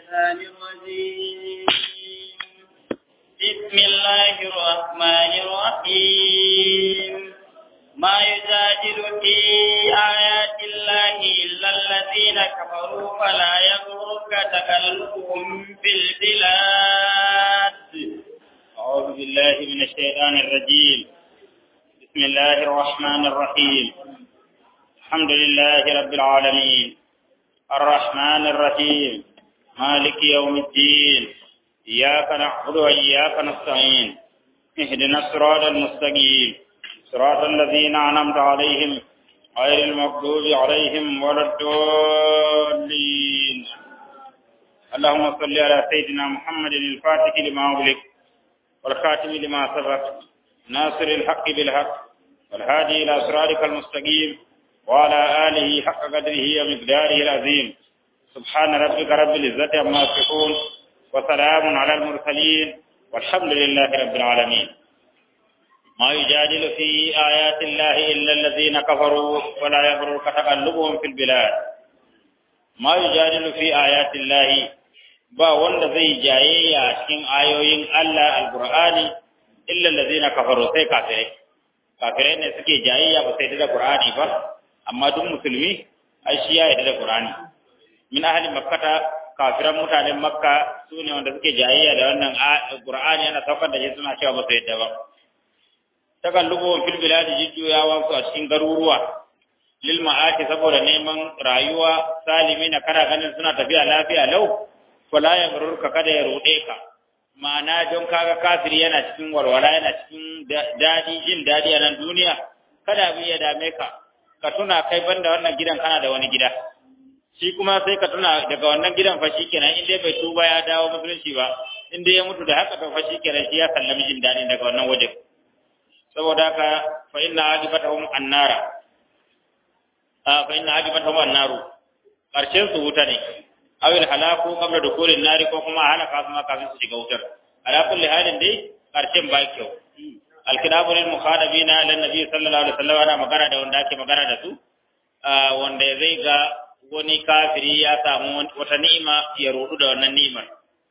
الشيطان الرجيم بسم الله الرحمن الرحيم ما يجادل في آيات الله إلا الذين كفروا فلا يغرك تكلمهم في البلاد أعوذ بالله من الشيطان الرجيم بسم الله الرحمن الرحيم الحمد لله رب العالمين الرحمن الرحيم مالك يوم الدين إياك نعبد وإياك نستعين اهدنا الصراط المستقيم صراط الذين أنعمت عليهم غير المغضوب عليهم ولا الضالين اللهم صل على سيدنا محمد الفاتح لما أغلق والخاتم لما سبق ناصر الحق بالحق والهادي إلى صراطك المستقيم وعلى آله حق قدره ومقداره العظيم سبحان ربك رب العزة عما يصفون وسلام على المرسلين والحمد لله رب العالمين ما يجادل في آيات الله إلا الذين كفروا ولا يغررك تقلبهم في البلاد ما يجادل في آيات الله ba wanda zai jayayya a cikin ayoyin Allah alqur'ani illa allazina kafaru sai kafirai kafirai ne suke jayayya ba sai da qur'ani ba amma duk musulmi ai shi ya yarda da qur'ani min ahli makkata kafiran mutanen makka su ne wanda suke jayayya da wannan qur'ani yana saukar da shi suna cewa ba su yadda ba takallubu fil biladi jujjuyawa su a cikin garuruwa lil ma'ati saboda neman rayuwa salimi na kana ganin suna tafiya lafiya lau fala ya gururka kada ya rude ka ma'ana don kaga kafiri yana cikin walwala yana cikin dadi jin dadi a nan duniya kada abin ya dame ka ka tuna kai banda wannan gidan kana da wani gida shi kuma sai ka tuna daga wannan gidan fa kenan in dai bai tuba ya dawo musulunci ba in dai ya mutu da haka to fa kenan shi ya sallami jin dadi daga wannan waje saboda haka fa inna ajibatahum annara a fa inna ajibatahum annaru karshen su wuta ne awil halaku qabla dukulin nari ko kuma halaka su ma kafin su shiga wutar ala kulli halin dai karshen ba kyau alkitabu lil mukhadabina lan nabi sallallahu alaihi wasallam ana magana da wanda ake magana da su wanda zai ga wani kafiri ya samu wata ni'ima ya rudu da wannan ni'imar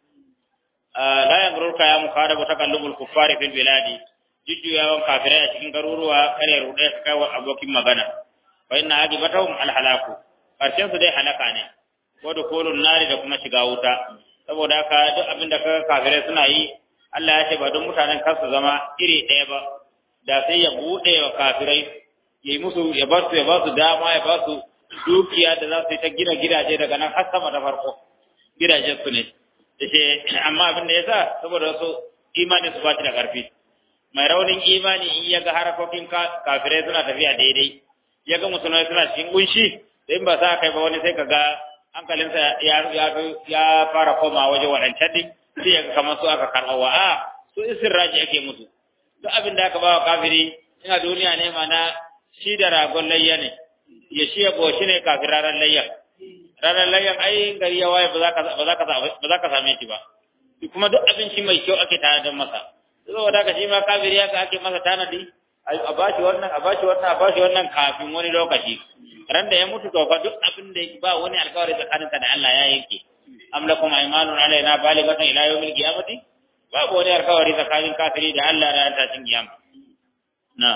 la yaghrurka ya mukhadabu takallubul kuffari fil biladi jujjuyawan kafirai a cikin garuruwa kare rude ka kai wa abokin magana fa inna ajibatahum al halaku karshen su dai halaka ne ko da kolon nari da kuma shiga wuta saboda haka duk abin da kaga kafirai suna yi Allah ya ce ba don mutanen kansu zama iri ɗaya ba da sai ya buɗe wa kafirai ya yi musu ya ba su ya ba su dama ya ba su dukiya da za su yi ta gina gidaje daga nan har sama da farko gidajen su ne yace amma abin da yasa saboda su imanin su ba shi da ƙarfi mai raunin imani in ya ga harakokin kafirai suna tafiya daidai ya ga musulmai suna cikin kunshi in ba sa kai ba wani sai ka ga hankalinsa ya fara koma waje waɗancan din sai ya kamar su aka karɓa wa a su isirraji ake musu duk abin da aka ba wa kafiri ina duniya ne mana shi da ragon layya ne ya shi ya goshi ne kafin ranar layyan ranar layyan ai gari ya waye ba za ka same shi ba kuma duk abinci mai kyau ake tanadin masa saboda haka shi ma kafiri haka ake masa tanadi a bashi wannan a bashi wannan a bashi wannan kafin wani lokaci ran da ya mutu to fa duk abin da ba wani alkawari tsakaninka da Allah ya yanke am lakum aymanun alaina baligatan ila yawmil qiyamati babu wani alkawari tsakanin kafiri da Allah ran tashin kiyama na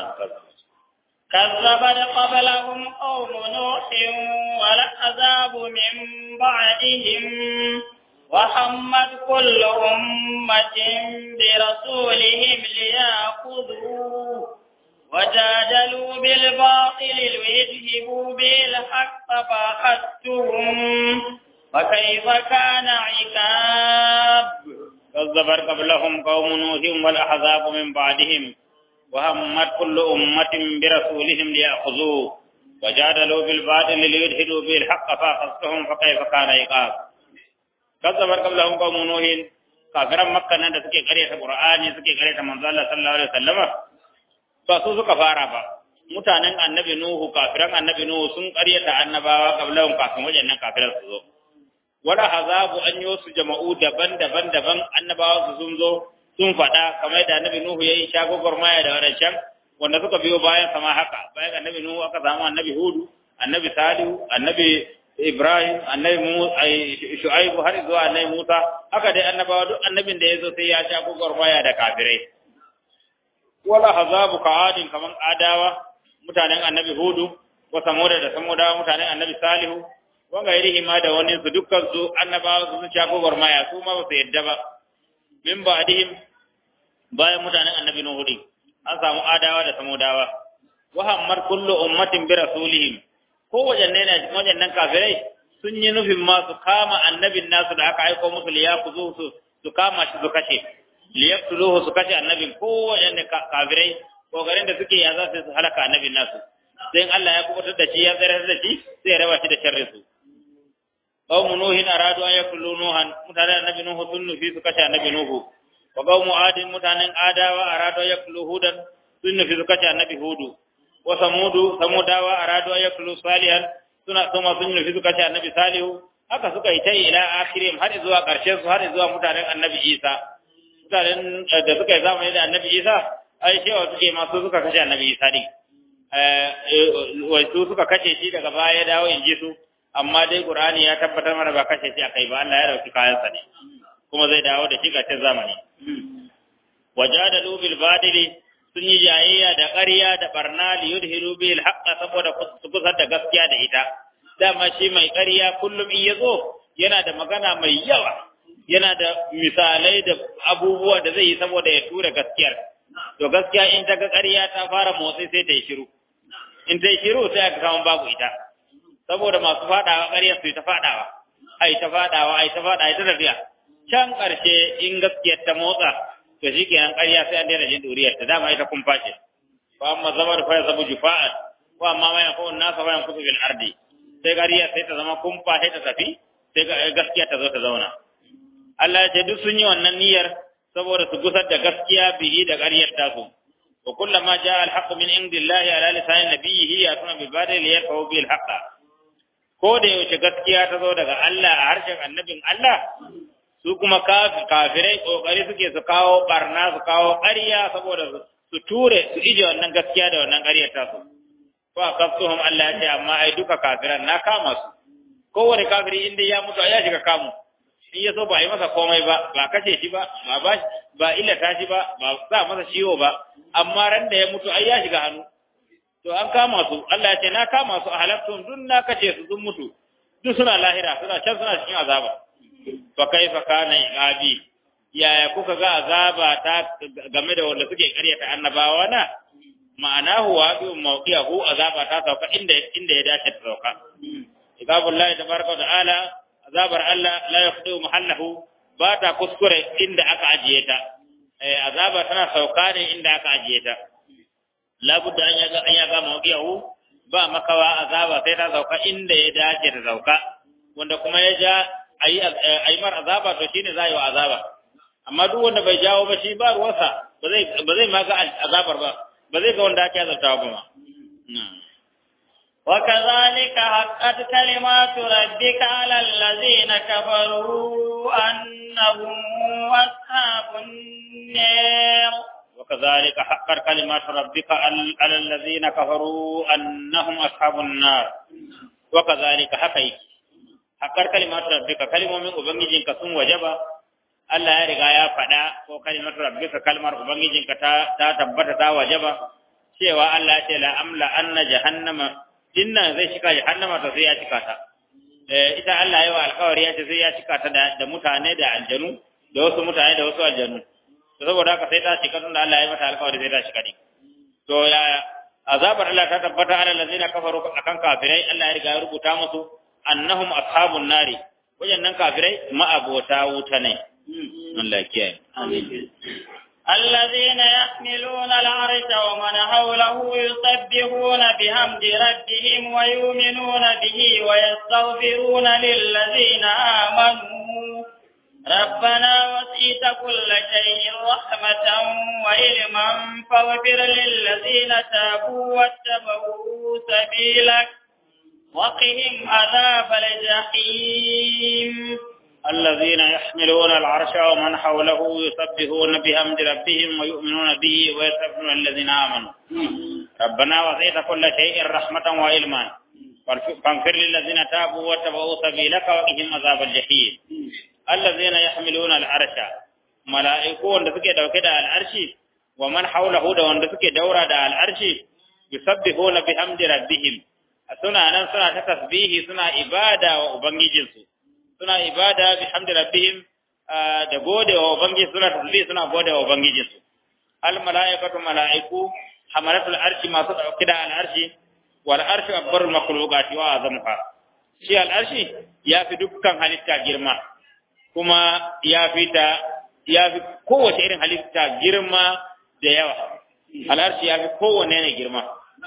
كذبت قبلهم قوم نوح والعذاب من بعدهم وحمد كل أمة برسولهم ليأخذوه وجادلوا بالباطل ليذهبوا بالحق فأخذتهم وكيف كان عقاب كذبت قبلهم قوم نوح والأحزاب من بعدهم وهمت كل أمة برسولهم ليأخذوه وجادلوا بالباطل ليدهدوا به الحق فأخذتهم فكيف كان عقاب كذبت قبلهم قوم نوح kafiran makka nan da suke karyata qur'ani suke karyata manzo Allah sallallahu alaihi wasallama ba su suka fara ba mutanen annabi nuhu kafiran annabi nuhu sun karyata annabawa kablahum kafin wajennan kafiran su zo wala hazabu an yi su jama'u daban-daban daban annabawa su sun zo sun faɗa kamar da annabi nuhu yayi shagogor maya da wadancan wanda suka biyo bayan sama haka bayan annabi nuhu aka samu annabi hudu annabi salihu annabi Ibrahim annabi Musa Shu'aibu har zuwa annabi Musa haka dai annabawa duk annabin da yazo sai ya sha gogormaya da kafirai wala hazabu ka'adin kaman adawa mutanen annabi Hudu wa samuda da samudawa mutanen annabi Salihu wanga irihi ma da wani su dukkan su annabawa su sha gogormaya su ma ba su yadda ba min ba'dihim bayan mutanen annabi Nuhu din an samu adawa da samudawa wa hammar kullu ummatin bi rasulihim ko wajanne ne wajannan kafirai sun yi nufin ma su kama annabin nasu da aka aiko musu liyakuzu su su kama shi su kashe liyaqtuluhu su kashe annabin ko wajanne kafirai kokarin da suke ya za su halaka annabin nasu sai Allah ya kubutar da shi ya tsare da shi sai ya raba shi da sharrin su qaumu nuhin aradu an yakulu nuhan mutanen annabi nuhu sun nufi su kashe annabi nuhu wa qaumu adin mutanen adawa aradu an yakulu hudan sun nufi su kashe annabi hudu wa samudu samudawa aradu an yakulu salihan suna kuma sun nufi su kashe annabi salihu haka suka yi ta ila akhirim har zuwa karshen su har zuwa mutanen annabi isa mutanen da suka yi zamani da annabi isa ai cewa suke masu suka kashe annabi isa din wai su suka kashe shi daga baya ya dawo in ji su amma dai qur'ani ya tabbatar mana ba kashe shi akai ba Allah ya dauki kayansa ne kuma zai dawo da shi ga zamani wajadalu bil badili sun yi jayayya da ƙarya da barna li yudhiru bil haqqa saboda su kusar da gaskiya da ita dama shi mai ƙarya kullum in yazo yana da magana mai yawa yana da misalai da abubuwa da zai yi saboda ya tura gaskiyar to gaskiya in ta ga ƙarya ta fara motsi sai ta yi shiru in ta yi shiru sai aka kama babu ita saboda masu faɗawa ƙarya su ta faɗawa ai ta faɗawa ai ta faɗa ai ta tafiya can ƙarshe in gaskiyar ta motsa to shi kenan ƙarya sai an daina jin duriyar ta dama ita kun fashe fa amma zama da faya sabu jufa'at ko amma ma yakun nasa bayan kutu bil ardi sai ƙarya sai ta zama kumfa sai ta tafi sai gaskiya ta zo ta zauna Allah ya ce duk sun yi wannan niyyar saboda su gusar da gaskiya bihi da ƙaryar tasu wa kullama jaa al-haqq min indillahi ala lisan nabiyhi yatuna bil badil yarfa'u bil haqq ko da yaushe gaskiya ta zo daga Allah a harshen annabin Allah su kuma kafirai kokari suke su kawo barna su kawo ƙarya saboda su ture su ije wannan gaskiya da wannan ƙaryar tasu fa kafsuhum Allah ya ce amma ai duka kafiran na kama su kowane kafiri inda ya mutu ya shiga kamu in ya so ba yi masa komai ba ba kashe shi ba ba ba ba illata shi ba ba sa masa ciwo ba amma ran da ya mutu ai ya shiga hannu to an kama su Allah ya ce na kama su a halattun duk na kace su sun mutu duk suna lahira suna can suna cikin azaba fa kaifa kana iqabi yaya kuka ga azaba ta game da wanda suke karyata annabawa na ma'anahu wa bi mawqiyahu azaba ta sauka inda inda ya dace ta sauka iqabullahi tabaraka wa ta'ala azabar Allah la yakhdu mahallahu ba ta kuskure inda aka ajiye ta azaba tana sauka ne inda aka ajiye ta labudda an yaga an yaga mawqiyahu ba makawa azaba sai ta sauka inda ya dace ta sauka wanda kuma ya ja ayi ayi mar azaba to shine zai wa azaba amma duk wanda bai jawo ba shi ba ruwansa ba zai ba zai ma ga azabar ba ba zai ga wanda ake azabtawa ba ma وكذلك حقت كلمات ربك على الذين كفروا أنهم أصحاب النار وكذلك حقت كلمات ربك على الذين كفروا أنهم أصحاب النار وكذلك حقيك حقت كلمات ربك كلمة من أبنجين كسون وجبا Allah ya riga ya faɗa ko kalimar rabbika kalmar ubangijinka ta ta tabbata ta wajaba cewa Allah ya ce la amla anna jahannama dinnan zai shika jahannama to sai ya cika ta eh ita Allah yawa alƙawari ya ce sai ya cika ta da mutane da aljanu da wasu mutane da wasu aljanu to saboda haka sai ta cika tunda Allah ya mata alƙawari sai ta cika din to ya azabar Allah ta tabbata ala allazina kafaru akan kafirai Allah ya riga ya rubuta musu annahum ashabun nari wajannan kafirai ma'abota wuta ne Allah ya kiyaye amin الذين يحملون العرش ومن حوله يسبحون بحمد ربهم ويؤمنون به ويستغفرون للذين آمنوا ربنا وسيت كل شيء رحمة وعلما فاغفر للذين تابوا واتبعوا سبيلك وقهم عذاب الجحيم الذين يحملون العرش ومن حوله يسبحون بحمد ربهم ويؤمنون به ويستغفرون الذين آمنوا ربنا وسعت كل شيء رحمة وعلما فانفر للذين تابوا واتبعوا سبيلك وقهم عذاب الجحيم الذين يحملون العرش ملائكه wanda suke dauke da al'arshi wa man hawlahu da wanda suke daura da al'arshi yusabbihuna bihamdi rabbihim suna nan suna ta tasbihi suna ibada wa ubangijinsu suna ibada bihamdi rabbihim da gode wa ubangiji suna tasbihi suna gode wa ubangijinsu al mala'ikatu mala'iku hamalatul arshi masu dauke da al'arshi wal arshu akbarul makhluqati wa azamuha shi al arshi ya fi dukkan halitta girma kuma ya fi ta ya fi kowace irin halitta girma da yawa al arshi ya fi kowanne ne girma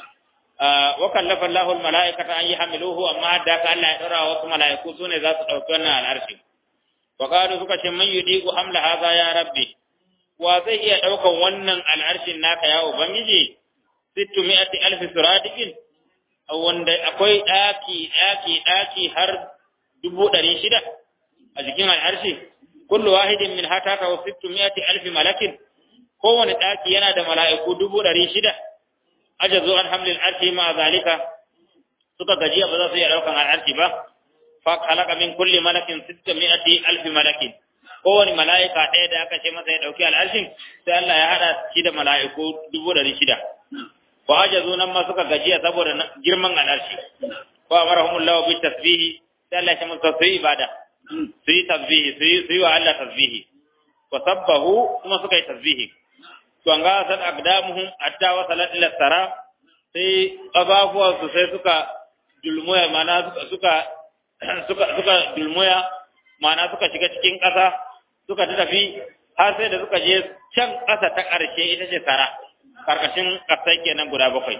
wa kallafa Allahu al mala'ikata an yahmiluhu amma da ka Allah ya dora wasu mala'iku sune za su dauki wannan al arshi wa qalu suka ce man yudiku hamla hadha ya rabbi wa zai iya daukan wannan al arshin naka ya ubangiji 600 alf suradiqin wanda akwai ɗaki ɗaki ɗaki har dubu ɗari shida a jikin al'arshi kullu wahidin min hata ta wasu miyati alfi malakin kowane ɗaki yana da mala'iku dubu ɗari shida ajazu an hamlin arshi ma zalika suka gajiya ba za su iya ɗaukan al'arshi ba fa halaka min kulli malakin sitta miyati alfi malakin kowane mala'ika ɗaya da aka ce masa ya ɗauki al'arshin sai Allah ya haɗa shi da mala'iku dubu ɗari shida wa ajazu nan ma suka gajiya saboda girman alarshi wa amarahumullahu bi tasbihi sai Allah ya musu su ibada su yi tasbihi su yi su yi wa Allah tasbihi wa sabbahu kuma suka yi tasbihi to an ga san aqdamuhum hatta wa salat ila sara sai ababuwa su sai suka dulmuya mana suka suka suka dulmuya mana suka shiga cikin ƙasa suka tafi har sai da suka je can ƙasa ta ƙarshe ita ce sara karkashin kasai kenan guda bakwai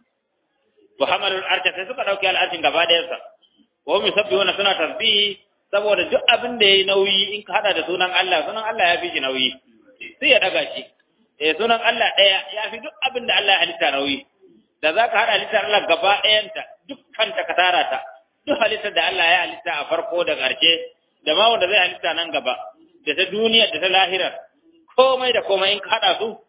wa hamalul arsha sai suka dauki al'arshin gaba da yansa wa hum yusabbihuna suna tasbihi saboda duk abin da yayi nauyi in ka hada da sunan Allah sunan Allah ya fi shi nauyi sai ya daga shi eh sunan Allah daya ya fi duk abin da Allah ya halitta nauyi da zaka hada halittar Allah gaba ɗayanta dukkan ta kasara ta duk halittar da Allah ya halitta a farko da ƙarshe da ma wanda zai halitta nan gaba da ta duniya da ta lahira komai da komai in ka hada su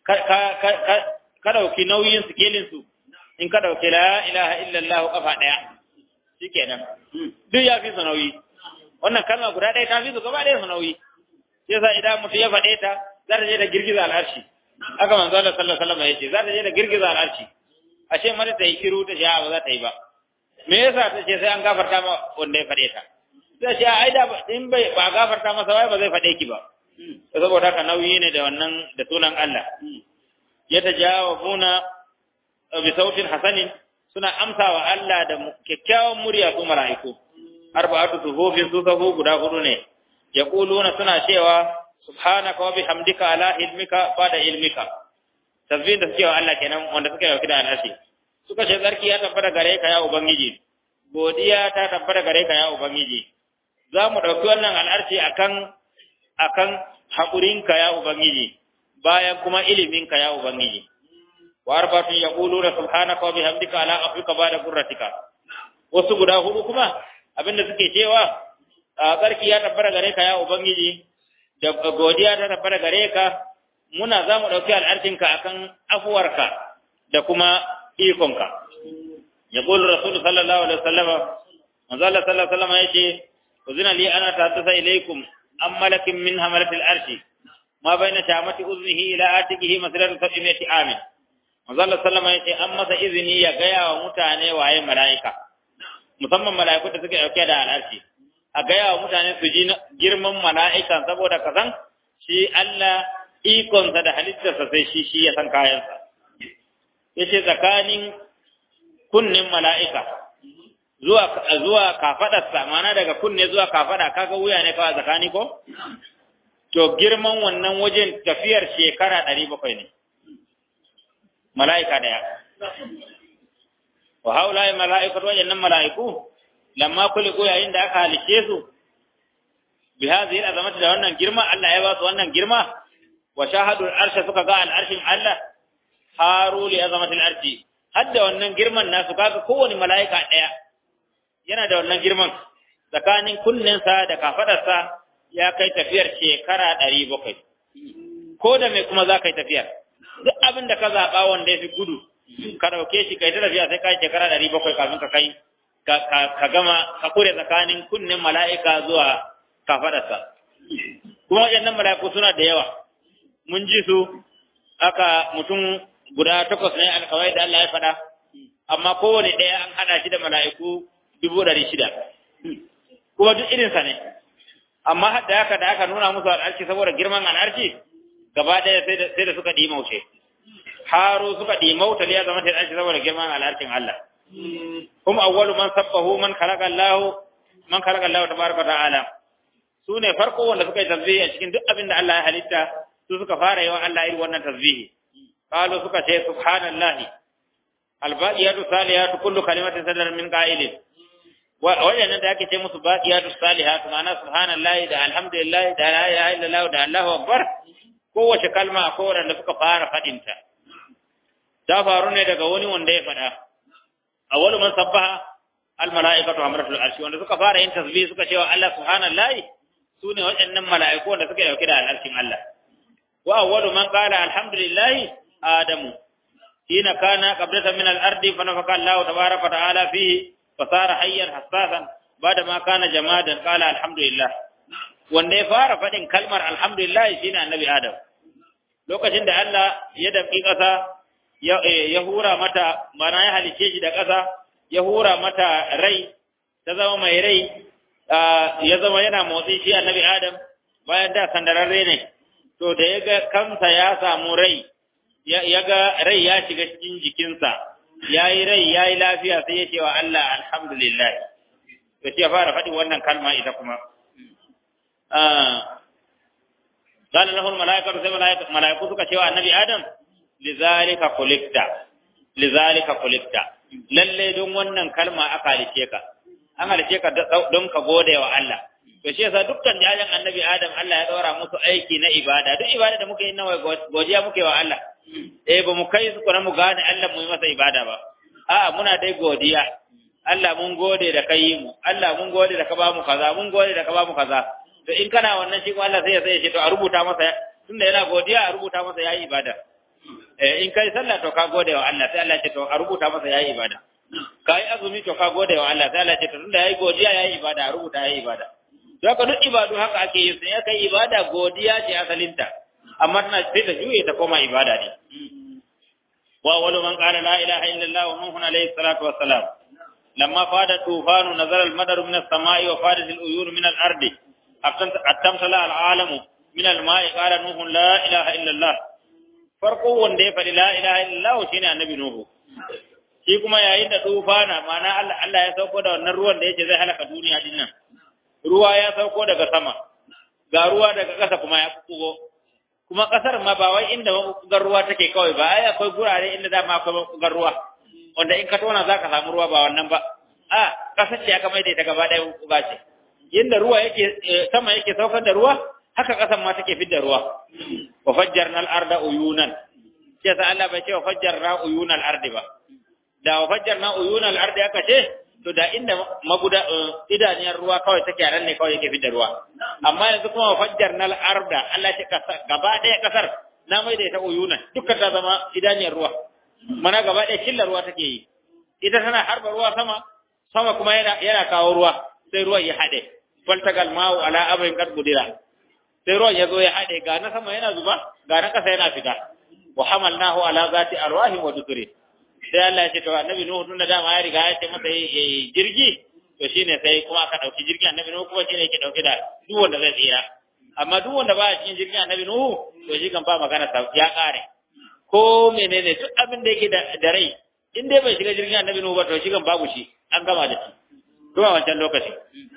ka ɗauki nauyin su in ka ɗauki la ilaha illallah kafa ɗaya shi kenan duk ya fi su nauyi wannan kalma guda ɗaya ta fi su gaba ɗaya su nauyi sai sa idan mutum ya faɗe ta za ta je da girgiza al'arshi haka manzo Allah sallallahu alaihi wasallam ya ce za ta je da girgiza al'arshi ashe mata ta yi shiru ta ce ba za ta yi ba me yasa ta ce sai an gafarta ma wanda ya faɗe ta sai ce ai da in bai ba gafarta masa wai ba zai faɗe ki ba saboda haka nauyi ne da wannan da sunan Allah ya tajawabuna bi sautin hasanin suna amsawa Allah da kyakkyawan murya su mala'iku arba'atu suhufin su sahu guda hudu ne yaquluna suna cewa subhanaka wa bihamdika ala ilmika ba'da ilmika tasbih da suke wa Allah kenan wanda suka yi da al'ashi suka ce tsarki ya tabbata gare ka ya ubangiji godiya ta tabbata gare ka ya ubangiji za mu ɗauki wannan al'arci akan akan haƙurinka ya ubangiji bayan kuma iliminka ya ubangiji wa arbatun yaquluna subhanaka wa bihamdika ala afrika ba'da qurratika wasu guda hudu kuma abinda suke cewa tsarki ya tabbata gare ka ya ubangiji da godiya ta tabbata gare ka muna za mu ɗauki al'arcinka akan afuwarka da kuma ikonka yaqulu rasul sallallahu alaihi wasallam manzo Allah sallallahu alaihi wasallam yace uzina li ana tahtasa ilaykum am malakin min hamalatil arshi ma baina shamati uznihi ila atikihi masiratu sab'ati amin manzo Allah sallallahu alaihi wasallam yace an masa izini ya gaya wa mutane waye malaika musamman malaiku da suke dauke da al'arshi a gaya wa mutane su ji girman mala'ikan saboda kazan shi Allah ikonsa da halittarsa sai shi shi ya san kayansa yace tsakanin kunnin mala'ika zuwa zuwa kafadarsa mana daga kunne zuwa kafada kaga wuya ne kawai tsakani ko to girman wannan wajen tafiyar shekara 700 ne mala'ika daya wa haula mala'ikatu wajannan mala'iku lamma kuliku yayin da aka halice su bi hadhihi al'azamati da wannan girma Allah ya ba su wannan girma wa shahadu al'arsha suka ga al'arshin Allah haru li azamati al'arshi hadda wannan girman nasu kaga kowane mala'ika daya yana da wannan girman tsakanin kunninsa da kafadarsa ya kai tafiyar shekara ɗari bakwai ko da mai kuma za ka yi tafiyar duk abin da ka zaɓa wanda ya fi gudu ka ɗauke shi kai ta tafiya sai ka yi shekara ɗari bakwai kafin ka kai ka, ka, gama ka kure tsakanin kunnen mala'ika zuwa kafadarsa kuma waɗannan mala'iku suna da yawa mun ji su aka mutum guda takwas ne alkawai da Allah ya faɗa amma kowane ɗaya an haɗa shi da mala'iku dubu ɗari shida kuma duk irinsa ne amma da haka da aka nuna musu al'arci saboda girman al'arci gaba ɗaya sai da suka ɗimauce haro suka ɗimauta ya zama ta al'arci saboda girman al'arcin Allah kuma awwalu man sabbahu man khalaqa Allah man khalaqa Allah tabaraka ta'ala su ne farko wanda suka yi tasbihi a cikin duk abin da Allah ya halitta su suka fara yawan Allah irin wannan tasbihi qalu suka ce subhanallahi albaqiyatu salihatu kullu kalimatin sadar min qa'ilin wajen da ake ce musu baqiyatu salihatu ma'ana subhanallahi da alhamdulillah da la ilaha illallah da Allahu akbar kowace kalma ko wanda suka fara fadin ta ta faru ne daga wani wanda ya fada awwalu man sabbaha al mala'ikatu amratul arshi wanda suka fara yin tasbih suka ce wa Allah subhanallahi sune waɗannan mala'iku wanda suke dauke da al'arshin Allah wa awwalu man qala alhamdulillah adamu hina kana qablatan min al-ardi fa nafaka Allah tabaaraka wa ta'ala fihi fasara hayyan hassasan bada ma kana jamadan qala alhamdulillah wanda ya fara fadin kalmar alhamdulillah shine annabi adam lokacin da Allah ya dafi kasa ya hura mata mana ya halice shi da kasa ya hura mata rai ta zama mai rai ya zama yana motsi shi annabi adam bayan da sandararre ne to da ya ga kansa ya samu rai ya ga rai ya shiga cikin jikinsa ya yi rai ya yi lafiya sai ya ce wa Allah alhamdulillah to shi ya fara faɗin wannan kalma ita kuma قال له الملائكة sai mala'iku suka cewa annabi Adam lizalika khuliqta lizalika khuliqta lalle don wannan kalma aka halice ka an halice ka don ka gode wa Allah to shi yasa dukkan jajan annabi Adam Allah ya daura musu aiki na ibada duk ibada da muke yi nawa godiya muke wa Allah eh ba mu kai su kuma mu gane Allah mu yi masa ibada ba a'a muna dai godiya Allah mun gode da kai mu Allah mun gode da ka ba mu kaza mun gode da ka ba mu kaza to in kana wannan shi Allah sai ya sai ya ce to a rubuta masa tunda yana godiya a rubuta masa yayi ibada eh in kai sallah to ka gode wa Allah sai Allah ya ce to a rubuta masa yayi ibada kai azumi to ka gode wa Allah sai Allah ya ce to tunda yayi godiya yayi ibada a rubuta yayi ibada to haka duk ibadu haka ake yi sai kai ibada godiya ce asalinta amma tana sai ta juye ta koma ibada ne wa wani man qala la ilaha illallah wa nuhun alayhi salatu wa salam lamma fada tufanu nazara al-madar min as-sama'i wa fadat al-uyun min al-ardi attamtala al-alamu min al-ma'i qala nuhun la ilaha illallah farko wanda ya faɗi la ilaha illallah shine annabi nuhu shi kuma yayin da tufana ma'ana Allah Allah ya sauko da wannan ruwan da yake zai halaka duniya din nan ruwa ya sauko daga sama ga ruwa daga ƙasa kuma ya kugo kuma ƙasar ma ba wai inda mabugar ruwa take kawai ba ai akwai gurare inda da ma akwai mabugar ruwa wanda in ka tona zaka samu ruwa ba wannan ba a ƙasar ce aka mai da ita gaba ɗaya mabuga ce inda ruwa yake sama yake saukar da ruwa haka ƙasar ma take fidda ruwa wa fajjarna al-arda uyunan sai sa Allah bai ce wa fajjarna uyunal ardi ba da wa fajjarna uyunal ardi aka ce to da inda maguda idaniyar ruwa kawai take nan ne kawai yake fidda ruwa amma yanzu kuma fajjarna al-arda Allah ya gaba ɗaya kasar na mai da ita uyuna dukkan ta zama idaniyar ruwa mana gaba ɗaya killar ruwa take yi ita tana harba ruwa sama sama kuma yana yana kawo ruwa sai ruwan ya haɗe faltagal ma'u ala abin kad gudira sai ruwan ya zo ya haɗe ga na sama yana zuba ga na ƙasa yana fita wa hamalnahu ala zati arwahi wa dukuri sai Allah ya ce to annabi Nuhu tun da dama ya riga ya ce masa jirgi to shine sai kuma aka dauki jirgin annabi Nuhu kuma shine yake dauke da duk wanda zai tsira amma duk wanda ba cikin jirgin annabi Nuhu to shi kan ba magana sa ya kare ko menene duk abin da yake da rai in dai bai shiga jirgin annabi Nuhu ba to shi kan babu shi an gama da shi to a wancan lokaci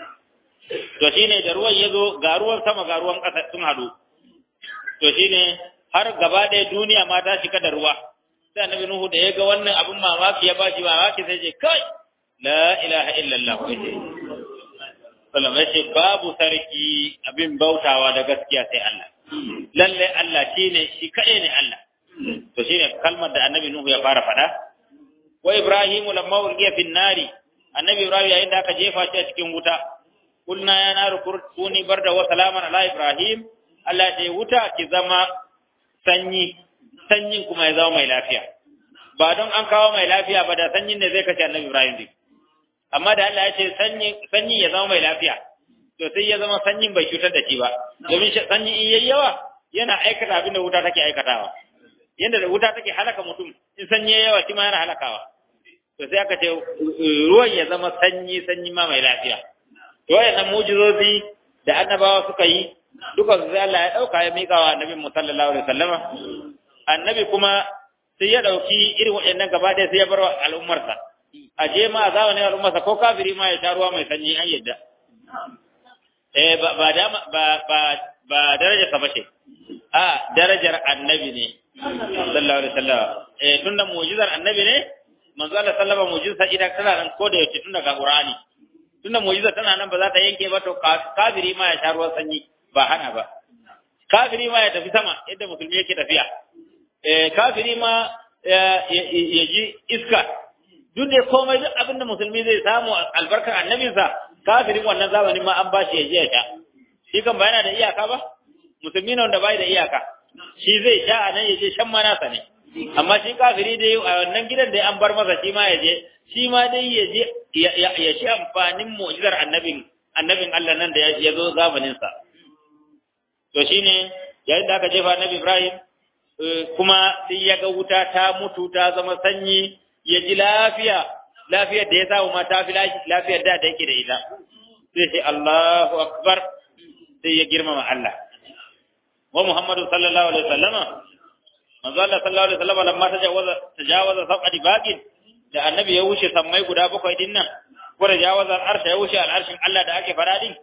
to shine da ruwan yazo ga ruwan sama ga ruwan ƙasa sun hadu to shine har gaba ɗaya duniya ma ta shiga da ruwa sai annabi nuhu da ya ga wannan abin mamaki ya bashi mamaki sai ce kai la ilaha illallah sallallahu alaihi babu sarki abin bautawa da gaskiya sai Allah lalle Allah shine shi kaɗai ne Allah to shine kalmar da annabi nuhu ya fara faɗa wa ibrahimu lamma ulqiya fin nari annabi ibrahim yayin da aka jefa shi a cikin wuta kulna ya naru kuni barda wa salaman ala ibrahim Allah ya wuta ki zama sanyi sanyin kuma ya zama mai lafiya ba don an kawo mai lafiya ba da sanyin ne zai kashe annabi Ibrahim din amma da Allah ya ce sanyi sanyi ya zama mai lafiya to sai ya zama sanyin bai cutar da shi ba domin sanyi in yayi yawa yana aikata abin da wuta take aikatawa yanda da wuta take halaka mutum in sanyi yayi yawa shi ma yana halakawa to sai aka ce ruwan ya zama sanyi sanyi ma mai lafiya to wayannan mujizozi da annabawa suka yi duka sai Allah ya dauka ya mika wa annabi sallallahu alaihi wasallama annabi kuma sai ya dauki irin waɗannan gaba ɗaya sai ya bar wa al'ummarsa a je ma a zamanin al'ummarsa ko kafiri ma ya sha ruwa mai sanyi an yadda eh ba ba ba ba ba darajar sa bace a darajar annabi ne sallallahu alaihi wasallam eh tunda mu'jizar annabi ne manzo Allah sallama mu'jizar idan tana nan ko da yace tunda ga Qur'ani tunda mu'jizar tana nan ba za ta yanke ba to kafiri ma ya sha ruwan sanyi ba hana ba kafiri ma ya tafi sama yadda musulmi yake tafiya eh kafiri ma ya ji iska duk da komai duk abin da musulmi zai samu albarkar annabinsa kafirin wannan zamanin ma an bashi ya je ya sha shi kan ba yana da iyaka ba musulmi ne wanda bai da iyaka shi zai sha a nan ya je shan ma nasa ne amma shi kafiri dai a wannan gidan da an bar masa shi ma ya je shi ma dai ya je ya shi amfanin mu'jizar annabin annabin Allah nan da ya zo zamanin sa to shine yayin da aka jefa annabi Ibrahim kuma sai ya ga wuta ta mutu ta zama sanyi ya ji lafiya lafiyar da ya samu ma ta fi lafiyar da da yake da ita sai sai Allahu akbar sai ya girmama Allah wa Muhammadu sallallahu alaihi wasallama manzo Allah sallallahu alaihi wasallama lamma tajawaza tajawaza sab'ati baqin da annabi ya wuce sammai guda bakwai din nan ko tajawaza al'arsha ya wuce al'arshin Allah da ake fara din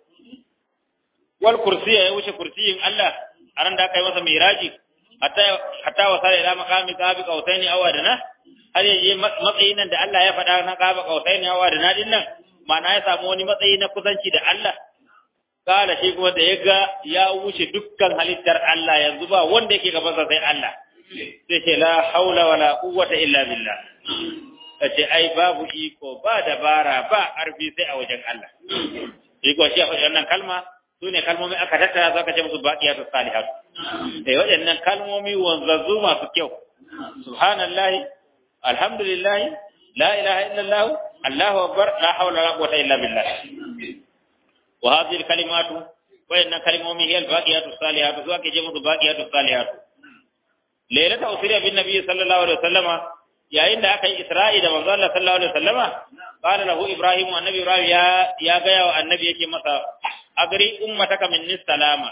wal kursiya ya wuce kursiyin Allah a ran da aka yi masa miraji hatta hatta wasala ila maqami qabi qautaini aw adana har yaje matsayin nan da Allah ya faɗa na qaba qautaini aw adana din nan ma'ana ya samu wani matsayi na kusanci da Allah kala shi kuma da ya ga ya wuce dukkan halittar Allah yanzu ba wanda yake gaban sa sai Allah sai ce la haula wala quwwata illa billah kace ai babu iko ba dabara ba arfi sai a wajen Allah iko shi a wannan kalma su ne kalmomi aka tattara za ka ce musu baqiyatu salihat eh waɗannan kalmomi wanzazzu masu kyau subhanallahi alhamdulillahi la ilaha illallah allahu akbar la hawla wala quwwata illa billah wa hadhihi alkalimatu waɗannan kalmomi hiya albaqiyatu salihat su ake ce musu baqiyatu salihat lailata usriya bin nabiy sallallahu alaihi wasallama yayin da aka yi isra'i da manzo Allah sallallahu alaihi wasallama qala lahu ibrahim annabi ibrahim ya ya ga wa annabi yake masa agri ummataka minni salama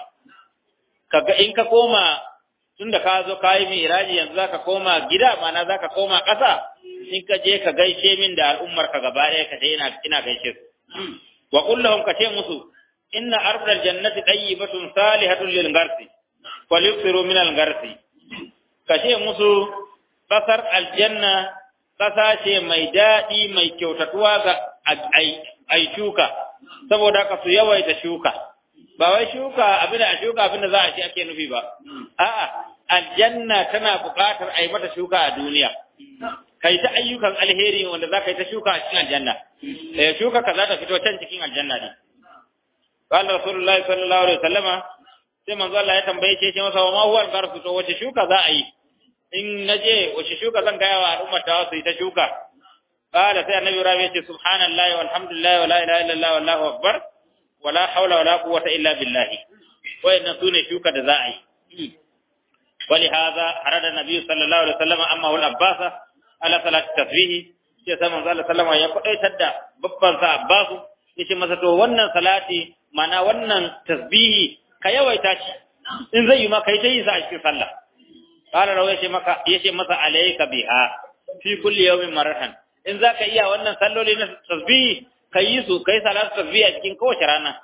kaga in ka koma tunda ka zo kai miraji yanzu zaka koma gida mana zaka koma ƙasa in ka je ka gaishe min da al'ummar ka gaba ɗaya ka ce ina ina gaishe su wa qul lahum ka ce musu inna ardal jannati tayyibatun salihatun lil garsi falyuksiru min al garsi ka ce musu kasar aljanna kasa ce mai daɗi mai kyautatuwa ga ai shuka saboda haka su yawaita shuka ba wai shuka abin a shuka abin da za a ci ake nufi ba a'a aljanna tana buƙatar a yi mata shuka a duniya kai ta ayyukan alheri wanda za ka yi ta shuka a cikin aljanna eh shuka ka za ta fito can cikin aljanna ne qala rasulullahi sallallahu alaihi wasallama sai manzo Allah ya tambaye shi ce masa wa ma huwa al to wace shuka za a yi in naje wace shuka zan gaya wa al'ummar ta su yi ta shuka qala sai annabi rabi ya ce subhanallahi walhamdulillahi wala ilaha illallah wallahu akbar wala hawla wala quwwata illa billah wayannan sune shuka da za a yi ولهذا أراد النبي صلى الله عليه وسلم أمه الأباس على صلاة التسبيح sai sai manzo Allah sallama ya kwadaitar da babban sa Abbasu yace masa to wannan salati mana wannan tasbihi ka yawaita shi in zai yi ma kai ta yi sa a cikin sallah qala rawa yace maka yace masa alayka biha fi kulli yawmin maratan in zaka iya wannan salloli na tasbihi kai yi su kai salatu tasbihi a cikin kowace rana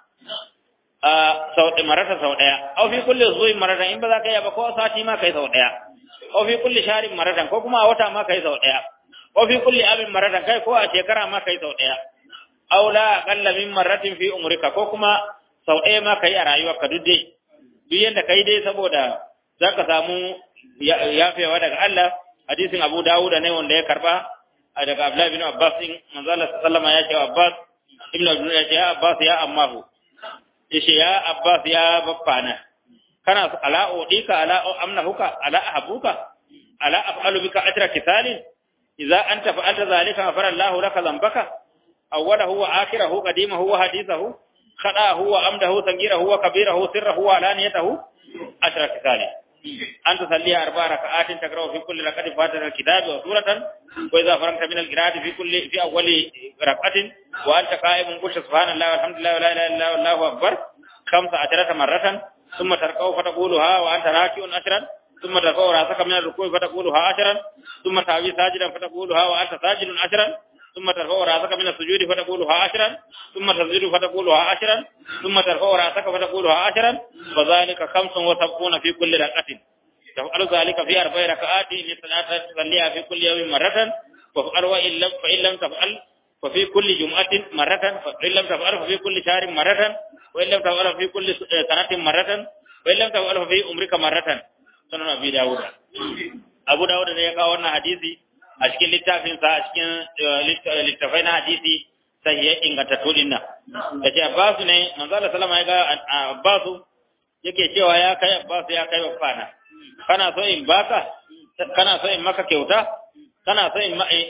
a sau marata sau daya aw fi kulli zuwi maratan in ba za ka iya ba ko sati ma kai sau daya aw fi kulli sharin maratan ko kuma a wata ma kai sau daya aw fi kulli abin maratan kai ko a shekara ma kai sau daya aw la aqalla min marratin fi umrika ko kuma sau ɗaya ma kai a rayuwarka duk dai duk yanda kai dai saboda zaka samu yafewa daga Allah hadisin Abu Dawud ne wanda ya karba daga Abdullah bin Abbas din manzo Allah sallama ya ce Abbas ibn Abdullah ya ce ya Abbas ya ammahu yace ya Abbas ya baffana kana ala udika ala amnahuka ala ahabuka ala af'alu bika ajra kithalin idza anta fa'alta zalika ghafara Allahu laka dhanbaka awwalahu wa akhirahu qadimahu wa hadithahu khada'ahu wa amdahu sagirahu wa kabirahu sirrahu wa alaniyatahu ashra kisali أن تصلي أربع ركعات تقرأ في كل ركعة فاتحة الكتاب وسورة وإذا فرغت من القراءة في كل في أول ركعة وأنت قائم قلت سبحان الله والحمد لله ولا إله إلا الله والله أكبر خمس عشرة مرة ثم تركع فتقولها وأنت راكع عشرا ثم ترفع رأسك من الركوع فتقولها عشرا ثم تهوي ساجدا فتقولها وأنت ساجد عشرا ثم ترفع رأسك من السجود فتقولها عشرا ثم تسجد فتقولها عشرا ثم ترفع رأسك فتقولها عشرا وذلك خمس وسبعون في كل ركعة تفعل ذلك في أربع ركعات لصلاة تصليها في كل يوم مرة وفعل وإن لم فإن لم تفعل ففي كل جمعة مرة فإن لم تفعل ففي كل شهر مرة وإن لم تفعل في كل سنة مرة وإن لم تفعل ففي عمرك مرة سنن أبي داود أبو داود ne ya kawo wannan hadisi a cikin littafinsa a cikin littafai na hadisi sai ya inganta tudin nan da ce Abbasu ne manzo Allah sallama ya ga Abbasu yake cewa ya kai Abbasu ya kai wafana kana so in baka kana so in maka kyauta kana so in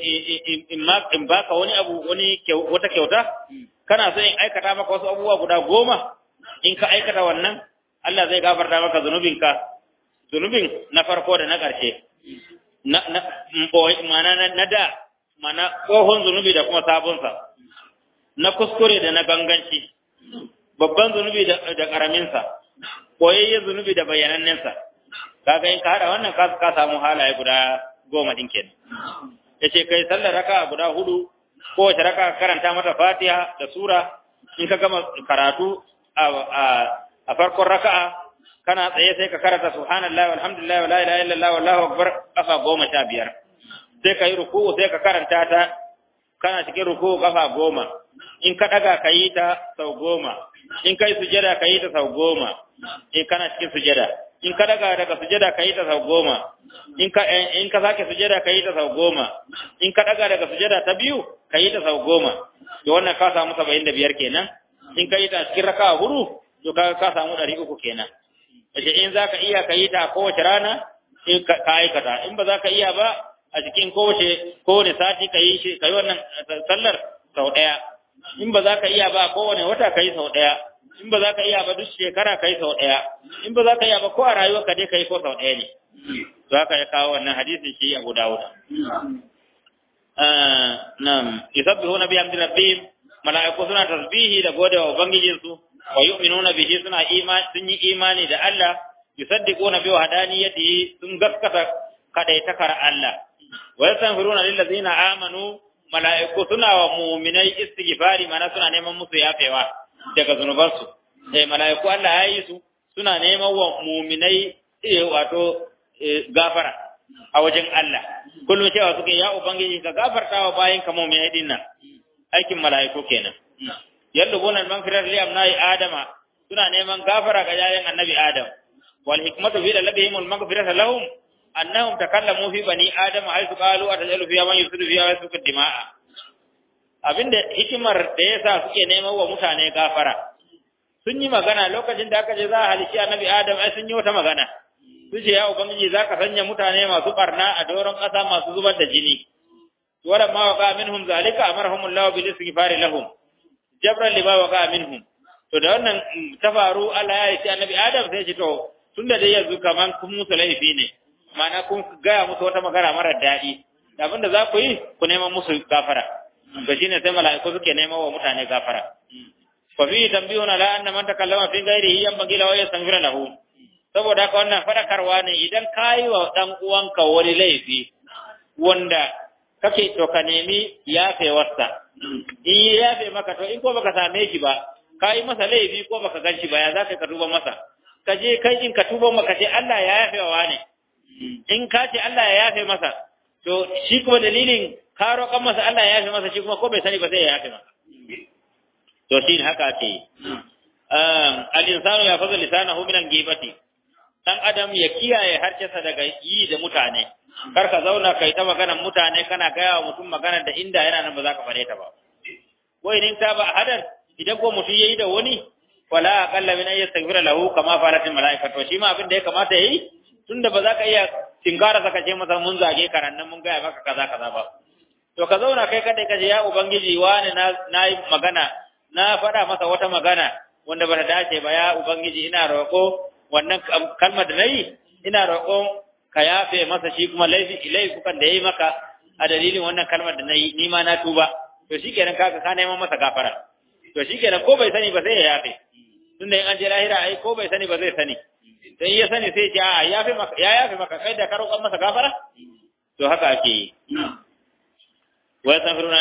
in baka wani abu wani wata kyauta kana so in aikata maka wasu abubuwa guda goma in ka aikata wannan Allah zai gafarta maka zunubinka zunubin na farko da na ƙarshe na na mana na da mana tsohon zunubi da kuma sabonsa na kuskure da na ganganci babban zunubi da ƙaraminsa koyayyen zunubi da bayanannensa kaga in ka hada wannan ka ka samu halaye guda goma din kenan yace kai sallar raka guda hudu ko wace raka karanta mata Fatiha da sura in ka gama karatu a a farkon raka'a kana tsaye sai ka karanta subhanallahi walhamdulillahi wala ilaha illallah wallahu akbar kafa goma sha biyar sai ka yi ruku'u sai ka karanta ta kana cikin ruku'u kafa goma in ka daga ka yi ta sau goma in kai sujada ka yi ta sau goma in kana cikin sujada in ka daga daga sujada ka yi ta sau goma in ka in ka sake sujada ka yi ta sau goma in ka daga daga sujada ta biyu ka yi ta sau goma to wannan ka samu saba'in da biyar kenan in ka yi ta cikin raka'a hudu to ka ka samu ɗari uku kenan yace in za ka iya ka yi ta kowace rana in ka aikata in ba za ka iya ba a cikin kowace kowane sati ka yi shi ka yi wannan sallar sau ɗaya in ba za ka iya ba kowane wata ka yi sau ɗaya in ba za ka iya ba duk shekara ka yi sau ɗaya in ba za ka iya ba ko a rayuwa ka dai ka yi ko sau ɗaya ne to haka ya kawo wannan hadisin shi Abu Dawud nam yusabbihuna bi hamdi rabbihim mala'iku suna tasbihi da gode wa ubangijin su wa yu'minuna bihi suna imani sun yi imani da Allah yusaddiquna bi wahdaniyatihi sun gaskata kadaitakar Allah wa yastaghfiruna lil ladzina amanu mala'iku suna wa mu'minai istighfari mana suna neman musu yafewa daga zunubansu eh mala'iku Allah ya yi su suna neman wa mu'minai wato gafara a wajen Allah kullum cewa suke ya ubangiji ka gafarta wa bayin ka mu'minai din nan aikin mala'iku kenan yadda gonar magfirar li amnai adama suna neman gafara ga yayin annabi adam wal hikmatu fi dalabihim al maghfirata lahum annahum takallamu fi bani adama haythu qalu atajalu fiha man yusidu fiha wa yasfiku dima'a abinda hikimar da yasa suke neman wa mutane gafara sun yi magana lokacin da aka je za a halici annabi adam ai sun yi wata magana su ce ya ubangiji za ka sanya mutane masu barna a doron ƙasa masu zubar da jini wala ma waqa minhum zalika amarhumullahu bil istighfari lahum jabran lima waqa minhum to da wannan ta faru Allah ya ce annabi adam sai ce to tunda dai yanzu kaman kun musu laifi ne ma'ana kun gaya musu wata magana mara daɗi da abinda za ku yi ku neman musu gafara to shine sai mala'iku suke neman wa mutane gafara fa fi tambihuna la anna man takallama fi ghairihi yanbaghi lahu yastaghfira lahu saboda haka wannan fadakarwa ne idan kayi wa dan uwanka wani laifi wanda kake to ka nemi yafewarsa in yi yafe maka to in ko baka same shi ba kayi masa laifi ko baka gan shi ba ya za ka tuba masa ka je kai in ka tuba maka ce Allah ya yafe wa ne in ka ce Allah ya yafe masa to shi kuma dalilin ka roƙan masa Allah ya yafe masa shi kuma ko bai sani ba sai ya yafe masa to shi haka ake yi al-insanu ya fadl lisanahu min al-ghibati dan adam ya kiyaye harcensa daga yi da mutane kar ka zauna kai ta maganar mutane kana gaya wa mutum maganar da inda yana nan ba za ka fare ta ba ko idan ta ba hadan idan ko mutum yayi da wani wala aqalla min ay yastaghfira lahu kama falatil malaika to shi ma abin da ya kamata yayi tunda ba za ka iya tinkara saka ce masa mun zage karan nan mun gaya maka kaza kaza ba to ka zauna kai kada ka ce ya ubangiji wani na nayi magana na faɗa masa wata magana wanda bata dace ba ya ubangiji ina roƙo wannan kalmar da nayi ina roƙon ka yafe masa shi kuma laifi laifukan da yayi maka a dalilin wannan kalmar da nayi ni ma na tuba to shikenan kaga ka neman masa gafara to shikenan ko bai sani ba sai ya yafe tunda in an je lahira ai ko bai sani ba zai sani sai ya sani sai ya a yafe maka ya yafe maka kai da ka roƙon masa gafara to haka ake yi wa yastaghfiruna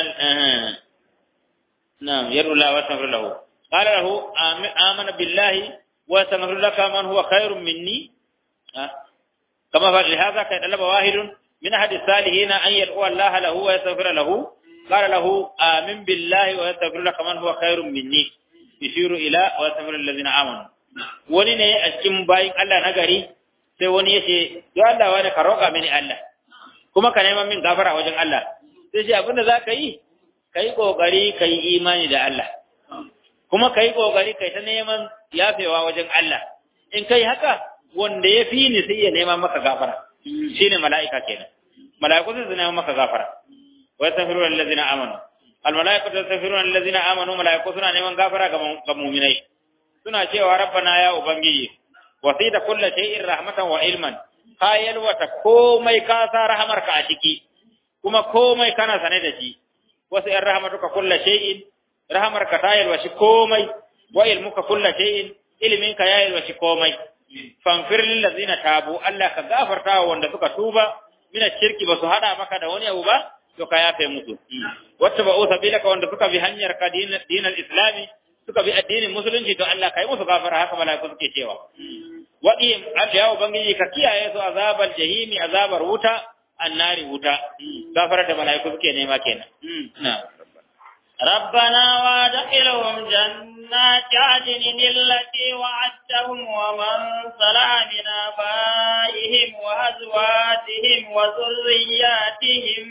na'am yarula wa yastaghfir lahu qala lahu amana billahi wa yastaghfir laka man huwa khairun minni kama fa lihaza kai dalaba wahidun min ahadi salihin an yad'u Allah lahu wa yastaghfir lahu qala lahu amin billahi wa yastaghfir laka man huwa khairun minni yushiru ila wa yastaghfir alladhina amanu wani ne a cikin bayin Allah na gari sai wani ya ce ya Allah wani ka roƙa mini Allah kuma ka neman min gafara wajen Allah sai ce abinda za ka yi ka yi ƙoƙari ka yi imani da Allah kuma ka yi ƙoƙari ka yi ta neman yafewa wajen Allah in ka yi haka wanda ya fi ni sai ya neman maka gafara shi ne mala'ika kenan mala'iku sai su neman maka gafara wa yastaghfiru allazina amanu al mala'ikatu yastaghfiru allazina amanu mala'iku suna neman gafara ga mu'minai suna cewa rabbana ya ubangiji wasita kullu shay'in rahmatan wa ilman ka yalwata komai ka sa rahamarka a ciki kuma komai kana sane da shi wasu ‘yan rahamatuka kulla shay'in rahamarka ta yalwashi komai wa ilmuka kulla shay'in iliminka ya yalwashi komai fanfir lillazina tabu Allah ka gafarta wa wanda suka tuba mina shirki ba su hada maka da wani abu ba to ka yafe musu wacce ba usa bilaka wanda suka bi hanyar ka dinal islami suka bi addinin musulunci to Allah ka yi musu gafara haka malaiku suke cewa waqim ya ubangiji ka kiyaye su azabar jahimi azabar wuta annari wuta gafarar da malaiku suke nema kenan na ربنا وادخلهم جنات عدن التي وعدتهم ومن صلح من آبائهم وأزواجهم وذرياتهم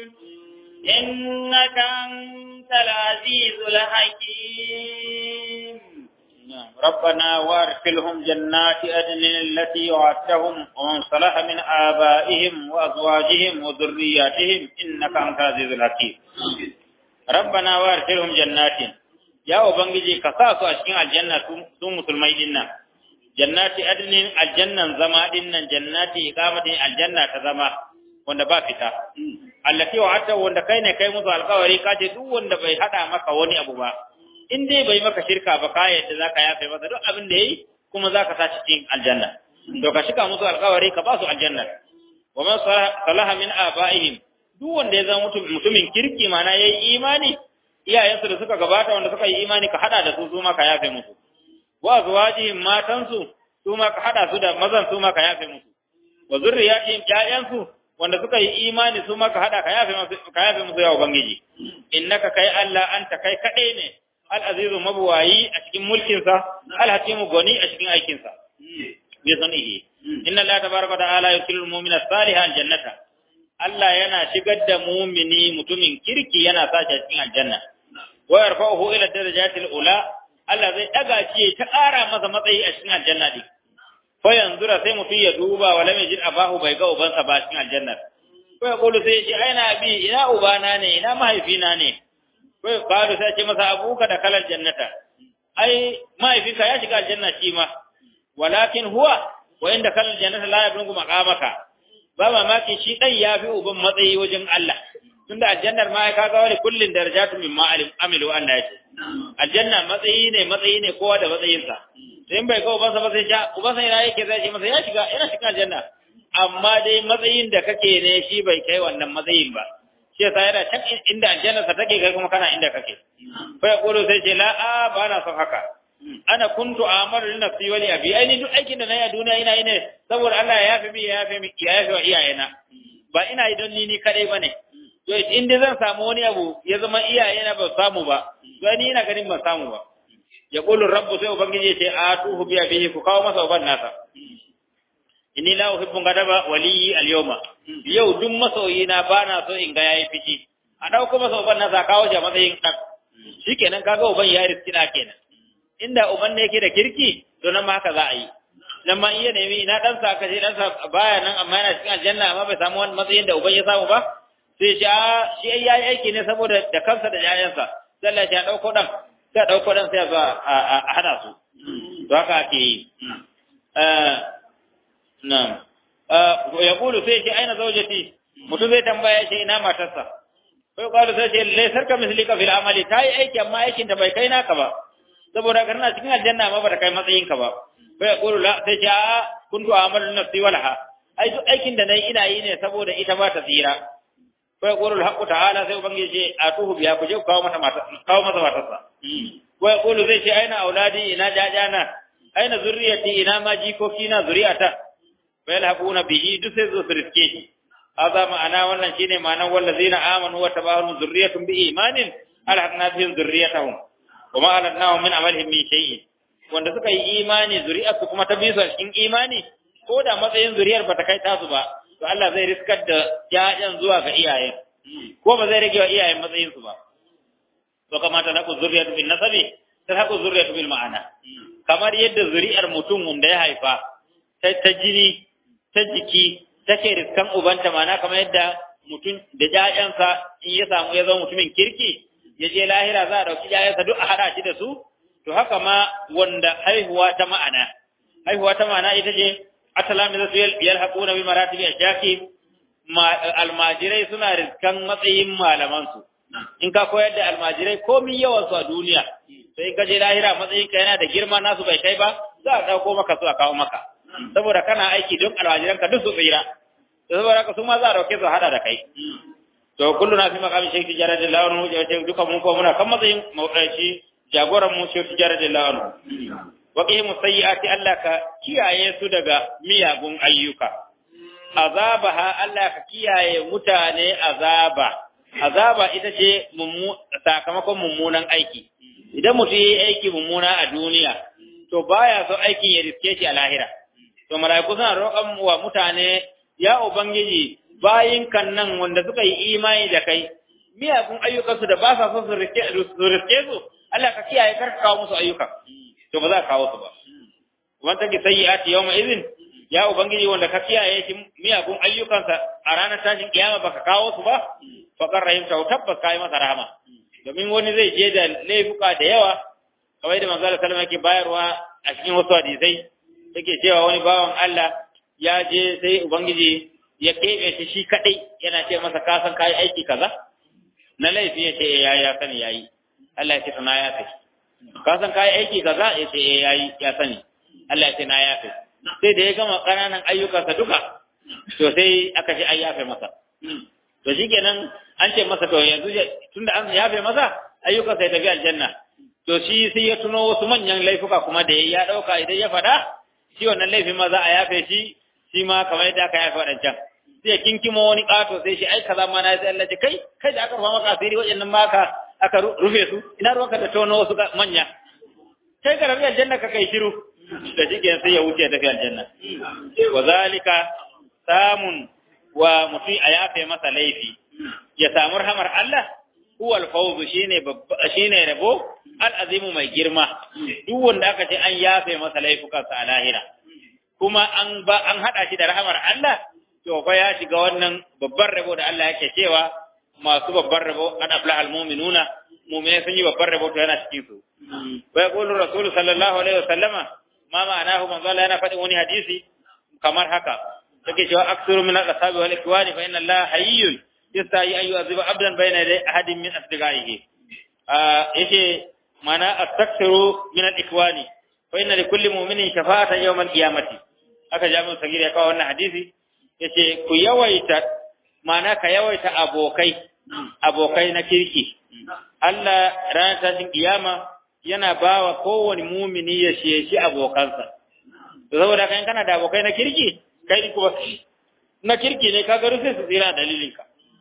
إنك أنت العزيز الحكيم ربنا وارسلهم جنات أدن التي وعدتهم ومن صلح من آبائهم وأزواجهم وذرياتهم إنك أنت العزيز الحكيم ربنا وارسلهم جنات يا أبنجي كساسو أشكين الجنة سو مسلمي دينا جنات أدن الجنة زما دينا جنات إقامة الجنة كزما wanda ba fita allati wa'ata wanda kai ne kai musu alƙawari ka ce duk wanda bai hada maka wani abu ba in dai bai maka shirka ba ka yadda zaka yafe masa duk abin da yayi kuma zaka sa cikin aljanna to ka shika musu alƙawari ka ba su aljanna wa man salaha min aba'ihim duk wanda ya zama mutumin kirki mana yayi imani iyayensu da suka gabata wanda suka yi imani ka hada da su su ma ka yafe musu wa azwajihim matansu su ma ka hada su da mazan su ma ka yafe musu wa zurriyatihim ƴaƴansu wanda suka yi imani su ma ka hada ka yafe musu ka yafe musu ya ubangiji innaka kai Allah anta kai kadai ne al-azizu mabuwayi a cikin mulkinsa al-hakimu goni a cikin aikinsa bi sanihi inna Allah tabaraka wa ta'ala yukilu al-mu'mina salihan jannata Allah yana shigar da mumini mutumin kirki yana sa shi cikin aljanna wa yarfa'uhu ila darajatil ula Allah zai daga shi ta ƙara masa matsayi a cikin aljanna din fa yanzura sai mutum ya duba wala mai jin abahu bai ga ubansa ba cikin aljanna ko ya kulu sai shi aina bi ina ubana ne ina mahaifina ne ko ya kalu sai ce masa abuka da kalal jannata ai mahaifinka ya shiga aljanna shi ma walakin huwa wa inda kalal jannata la yablughu maqamaka ba mamaki shi ɗan ya fi uban matsayi wajen Allah tunda aljannar ma ka ga wani kullin darajatu mimma alim amilu Allah ya ce aljanna matsayi ne matsayi ne kowa da matsayinsa sai bai ga ubansa ba sai sha ubansa ina yake zai ce masa ya shiga yana shiga aljanna amma dai matsayin da kake ne shi bai kai wannan matsayin ba shi yasa yana can inda aljanna sa take kai kuma kana inda kake fa ya kulo sai ce la a ba na son haka ana kuntu amaru li nafsi wa li abi ai duk aikin da nayi a duniya ina yi ne saboda Allah ya yafe mi ya yafe mi ya yafe wa iyayena ba ina yi don ni ni kadai bane to in dai zan samu wani abu ya zama iyayena ba samu ba to ni ina ganin ban samu ba ya qulu rabbu sai ubangiji ya ce atuhu bi abihi ku kawo masa uban nasa inni la uhibbu gadaba waliyi al-yawma yau duk masoyi na bana so in ga yayi fici a dauko masa uban nasa kawo shi a matsayin dan shikenan kaga uban ya riskina kenan inda uban ne yake da kirki to nan ma haka za a yi nan ma iya nemi ina dan sa kaje dan sa baya nan amma yana cikin aljanna amma bai samu wani matsayin da uban ya samu ba sai shi a shi ya yi aiki ne saboda da kansa da yayansa sai Allah ya dauko dan sai dauko dan sai a a hada su to haka ake yi eh na'am ya kulu sai shi aina zaujati mutum zai tambaya shi ina matarsa sai kwalu sai ce laisar ka mislika fil amali ta yi aiki amma aikin da bai kai naka ba saboda kana cikin aljanna ma ba ta kai matsayinka ba sai ya kulu la sai ce a kuntu amalu nafsi walaha ai duk aikin da nayi ina yi ne saboda ita ba ta tsira fa yaqulu al-haqqu ta'ala sai ubangiji ce atuhu biya ku je ku kawo mata mata kawo masa matarsa wa yaqulu zai ce aina auladi ina jajana aina zurriyati ina ma jikoki na zuriyata fa yalhaquna bihi duk sai zo su riske shi hada ma'ana wannan shine ma'anar wallazina amanu wa tabahum zurriyatun bi imanin alhaqna bihim zurriyatahum wa ma alatnahum min amalihim min shay'in wanda suka yi imani zuriyarsu kuma ta bi su a cikin imani ko da matsayin zuriyar bata kai tasu ba to Allah zai riskar da ƴaƴan zuwa ga iyayen ko ba zai rage wa iyayen matsayin su ba to kamata na ku zuriyatu bin nasabi ta haku zuriyatu bil ma'ana kamar yadda zuriyar mutum wanda ya haifa ta ta jini ta jiki take riskan ubanta mana kamar yadda mutum da ƴaƴansa in ya samu ya zama mutumin kirki ya je lahira za a ɗauki ƴaƴansa duk a haɗa shi da su to haka ma wanda haihuwa ta ma'ana haihuwa ta ma'ana ita ce asalami zasu yalhaquna bi maratibi ashaki almajirai suna riskan matsayin malamansu in ka koyar da almajirai komi yawan su a duniya sai ka je lahira matsayin ka yana da girma nasu bai kai ba za a dauko maka su a kawo maka saboda kana aiki don almajiran ka duk su tsira saboda haka su ma za a dauke su hada da kai to kullu na fi makamin shekti jarar da lawan mu ce duka mun ko muna kan matsayin mawdaci jagoran mu shekti jarar da lawan wa qihimu sayyiati Allah ka kiyaye su daga miyagun ayyuka azabaha Allah ka kiyaye mutane azaba azaba ita ce sakamakon mummunan aiki idan mutum yi aiki mummuna a duniya to baya so aikin ya riske shi a lahira to mala'iku suna roƙon wa mutane ya ubangiji bayin kan nan wanda suka yi imani da kai miyagun ayyukansu da ba sa so su riske su Allah ka kiyaye kar ka kawo musu ayyuka to ba za ka kawo su ba wanda ki sayyi'ati yawma idhin ya ubangiji wanda ka kiyaye shi miyagun ayyukansa a ranar tashin kiyama baka kawo su ba fakar rahimta tabbas kai masa rahama domin wani zai je da laifuka da yawa kamar da manzo sallallahu yake bayarwa a cikin wasu hadisai yake cewa wani bawan Allah ya je sai ubangiji ya kebe shi shi kadai yana ce masa ka san kai aiki kaza na laifi ya ce ya ya sani yayi Allah ya ce na ya kai ka san kai aiki kaza ya ce yayi ya sani Allah ya ce na ya kai sai da ya gama ƙananan ayyukansa duka to sai aka ce an yafe masa to shikenan an ce masa to yanzu tunda an yafe masa ayyukansa ya tafi aljanna to shi sai ya tuno wasu manyan laifuka kuma da ya ɗauka idan ya faɗa shi wannan laifin ma za a yafe shi shi ma kamar yadda aka yafe waɗancan sai ya kinkimo wani ƙato sai shi ai kaza ma na sai Allah ce kai kai da aka rufa maka asiri waɗannan ma aka aka rufe su ina ruwanka da tono wasu manya kai ka rabi aljanna ka kai shiru da shi sai ya wuce tafi aljanna wa zalika samun wa mutum a yafe masa laifi ya samu rahamar Allah huwa al-fawz shine shine rabo al-azimu mai girma duk wanda aka ce an yafe masa laifukansa a lahira kuma an ba an hada shi da rahamar Allah to fa ya shiga wannan babban rabo da Allah yake cewa masu babban rabo an aflaha al-mu'minuna mu'mini sun yi babban rabo to yana cikin su wa yaqulu rasulullahi sallallahu alaihi wasallama ma ma'anahu manzo Allah yana faɗin wani hadisi kamar haka yake cewa aksuru min al-ashabi wal ikwani fa inna Allah hayyun yastahi an yu'adhiba abdan bayna yaday ahadin min asdiqaihi yace mana astaksiru min al-ikwani fa inna likulli mu'minin shafa'atan yawm al-qiyamati aka jami'u sagir ya kawo wannan hadisi yace ku yawaita mana ka yawaita abokai abokai na kirki Allah ranar tashin kiyama yana bawa kowane mumini ya sheshi abokansa saboda kan kana da abokai na kirki kai kuma na kirki ne kaga rufe su tsira dalilinka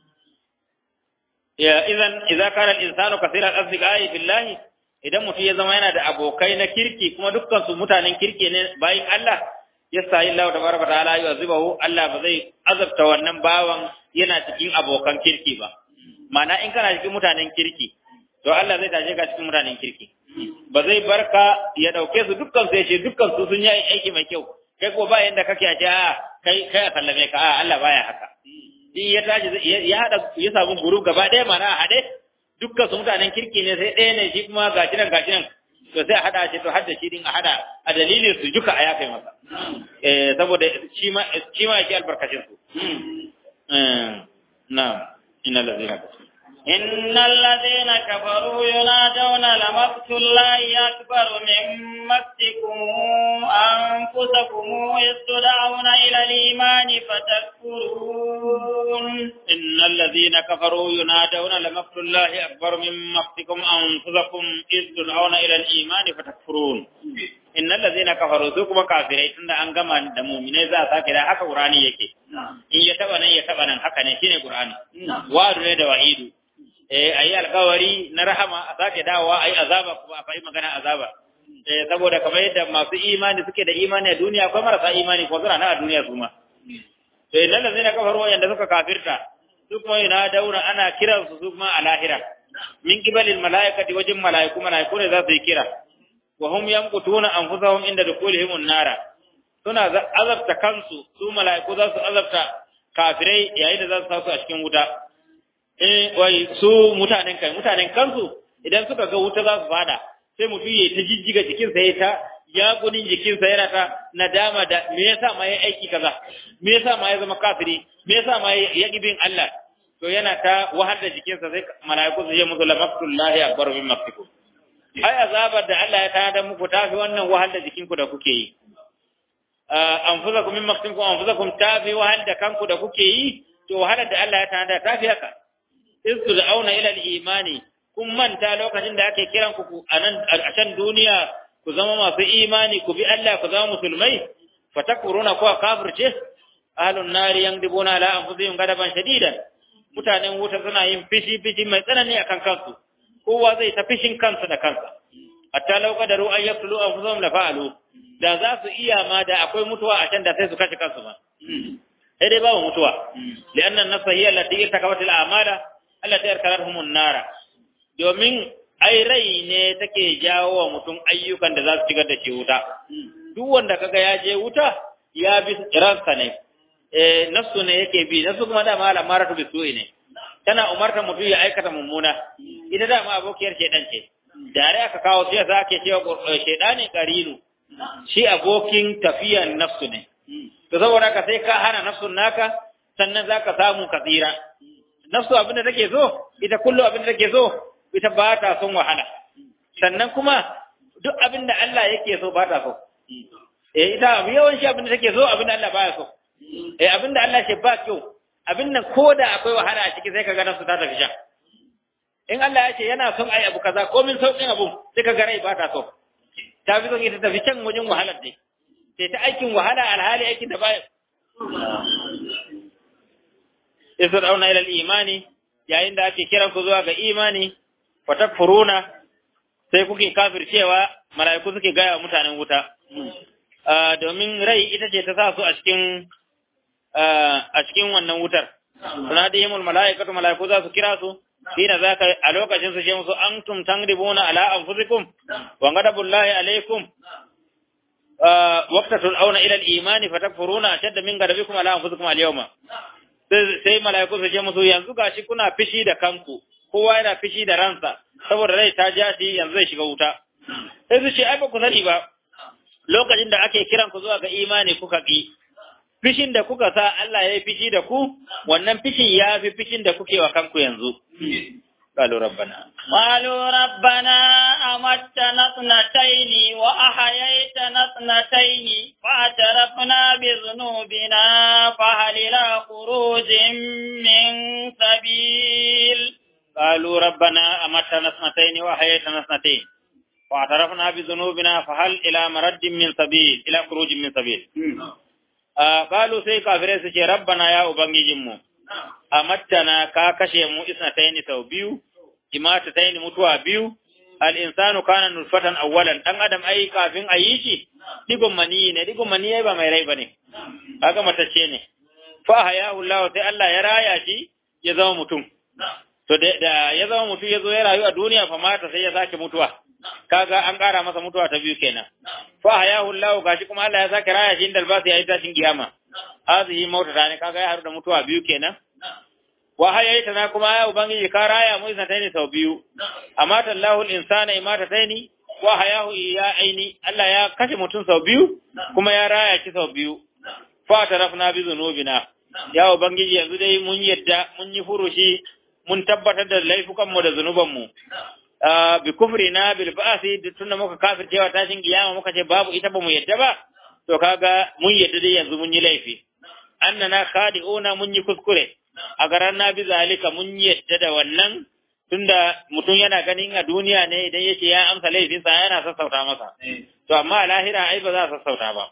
ya idan idza kana al-insanu kathira al-asdiqai billahi idan mutum ya zama yana da abokai na kirki kuma dukkan su mutanen kirki ne bayin Allah yastahi Allah tabaraka ta'ala yu'azibahu Allah ba zai azabta wannan bawan yana cikin abokan kirki ba mana in kana cikin mutanen kirki to Allah zai tashe ka cikin mutanen kirki ba zai barka ya dauke su dukkan su ya ce dukkan su sun yi aiki mai kyau kai ko ba yanda kake a ce a kai kai a sallame ka a Allah baya haka in ya tashi ya hada ya samu guru gaba ɗaya mana a haɗe dukkan su mutanen kirki ne sai ɗaya ne shi kuma gashi nan gashi nan to sai a hada shi to hadda shi din a hada a dalilin su duka a yafe masa eh saboda shi ma shi ma yake albarkacin su eh na inna allazina إن الذين كفروا ينادون لمقت الله أكبر من مقتكم أنفسكم إذ تدعون إلى الإيمان فتكفرون إن الذين كفروا ينادون لمقت الله أكبر من مقتكم أنفسكم إذ تدعون إلى الإيمان فتكفرون إن الذين كفروا سوكما كافرين تند أنغما دمومين ذا ساكرا حكا قرآني يكي إن يتبنا يتبنا حكا نشين قرآني وارد ند وعيد eh ayi alkawari na rahama a sake dawowa ayi azaba kuma a fayi magana azaba eh saboda kamar yadda masu imani suke da imani a duniya akwai marasa imani ko suna na a duniya su ma to idan da zai kafaru wanda suka kafirta su kuma yana daura ana kiran su su kuma a lahira min kibalil malaikati wajin malaiku malaiku ne za su yi kira wa hum yamqutuna anfusahum inda dukulihim an-nara suna azabta kansu su malaiku za su azabta kafirai yayin da za su tasu a cikin wuta eh wai su mutanen kai mutanen kansu idan suka ga wuta za su fada sai mutum ya ta jijjiga jikinsa ya ta ya gudun jikinsa yana ta nadama da me yasa ma ya aiki kaza me yasa ma ya zama kafiri me yasa ma ya bin Allah to yana ta wahal da jikinsa sai malaiku su je musu la maqtullahi akbar min maqtikum ai azabar da Allah ya tada muku tafi wannan wahal da jikinku da kuke yi anfusakum min maqtikum anfusakum tafi wahal da kanku da kuke yi to wahalar da Allah ya tada tafi haka izu da auna ila imani kun manta lokacin da ake kiran ku a nan a can duniya ku zama masu imani ku bi Allah ku zama musulmai fatakuruna ko kafirce ahlun nari yangdibuna la anfusihim gadaban shadidan mutanen wuta suna yin fishi fishi mai tsanani akan kansu kowa zai ta fishin kansa da kansa hatta law qadaru an yaqtulu anfusahum la fa'alu da za su iya ma da akwai mutuwa a can da sai su kashe kansu ma sai dai babu mutuwa li'anna an-nafsa hiya allati irtakabat al-a'mala allati arkalathum an-nara domin ai rai ne take jawo wa mutum ayyukan da za su shigar da shi wuta duk wanda kaga ya je wuta ya bi ransa ne eh nafsu ne yake bi nafsu kuma da mala maratu bi su'i ne tana umarta mutum ya aikata mummuna ita da ma abokiyar shedan ce dare aka kawo sai za ke cewa shedani qarinu shi abokin tafiyan nafsu ne to saboda ka sai ka hana nafsun naka sannan zaka samu ka tsira nafsu abinda take so ita kullu abinda take so ita ba ta son wahala sannan kuma duk abinda Allah yake so ba ta so eh ita yawan shi abinda take so abinda Allah baya so eh abinda Allah ce ba kyau abin nan koda akwai wahala a ciki sai kaga nafsu ta tafi sha in Allah ya ce yana son ai abu kaza ko min saukin abu sai kaga rai ba ta so ta fi son ita tafi can wajen wahalar dai sai ta aikin wahala alhali aikin da baya isra ila al-imani yayin da ake kiran ku zuwa ga imani fatakfuruna sai kuke kafircewa mala'iku suke gaya wa mutanen wuta domin rai ita ce ta sa su a cikin a cikin wannan wutar tunadihimul mala'ikatu mala'iku za su kira su hina zaka a lokacin su ce musu antum tangribuna ala anfusikum wa ghadabullahi alaikum waqta tul'auna ila al-imani fatakfuruna ashadda min ghadabikum ala anfusikum al-yawma sai mala'iku su ce musu yanzu gashi kuna fishi da kanku kowa yana fishi da ransa saboda rai ta ja shi yanzu zai shiga wuta sai su ce ai ba ku sani ba lokacin da ake kiran ku zuwa ga imani kuka ki fishin da kuka sa Allah ya yi fishi da ku wannan fishin ya fi fishin da kuke wa kanku yanzu قالوا ربنا قالوا ربنا أمتنا اثنتين وأحييتنا اثنتين فاعترفنا بذنوبنا فهل إلى خروج من سبيل قالوا ربنا أمتنا اثنتين وأحييتنا اثنتين واعترفنا بذنوبنا فهل إلى مرد من سبيل إلى خروج من سبيل آه قالوا سي كافرين سي ربنا يا أبنجي جمو amattana ka kashe mu isnataini sau biyu imatataini mutuwa biyu al-insanu kana nutfatan awwalan dan adam ai kafin a yi shi digon mani ne digon mani ba mai rai bane kaga matacce ne fa hayahu Allah sai Allah ya raya shi ya zama mutum to da ya zama mutum ya zo ya rayu a duniya fa mata sai ya sake mutuwa kaga an ƙara masa mutuwa ta biyu kenan fa hayahu Allah gashi kuma Allah ya sake raya shi inda albasu ya yi tashin kiyama hazihi mautata ne kaga ya haru da mutuwa biyu kenan wa hayaitana kuma ya ubangiji ka raya mu isnataini sau biyu amata Allahu al-insana imatataini wa hayahu ya aini Allah ya kashe mutum sau biyu kuma ya raya shi sau biyu fa tarafna bi zunubina ya ubangiji yanzu dai mun yadda mun yi furushi mun tabbatar da laifukan mu da zunuban mu bi kufrina bil ba'si tunda muka kafircewa tashin kiyama muka ce babu ita ba mu yadda ba to kaga mun yadda dai yanzu mun yi laifi annana khadi'una mun yi kuskure a garan na bi zalika mun yadda da wannan tunda mutum yana ganin a duniya ne idan yake ya amsa laifinsa yana sassauta masa to amma a lahira ai ba za a sassauta ba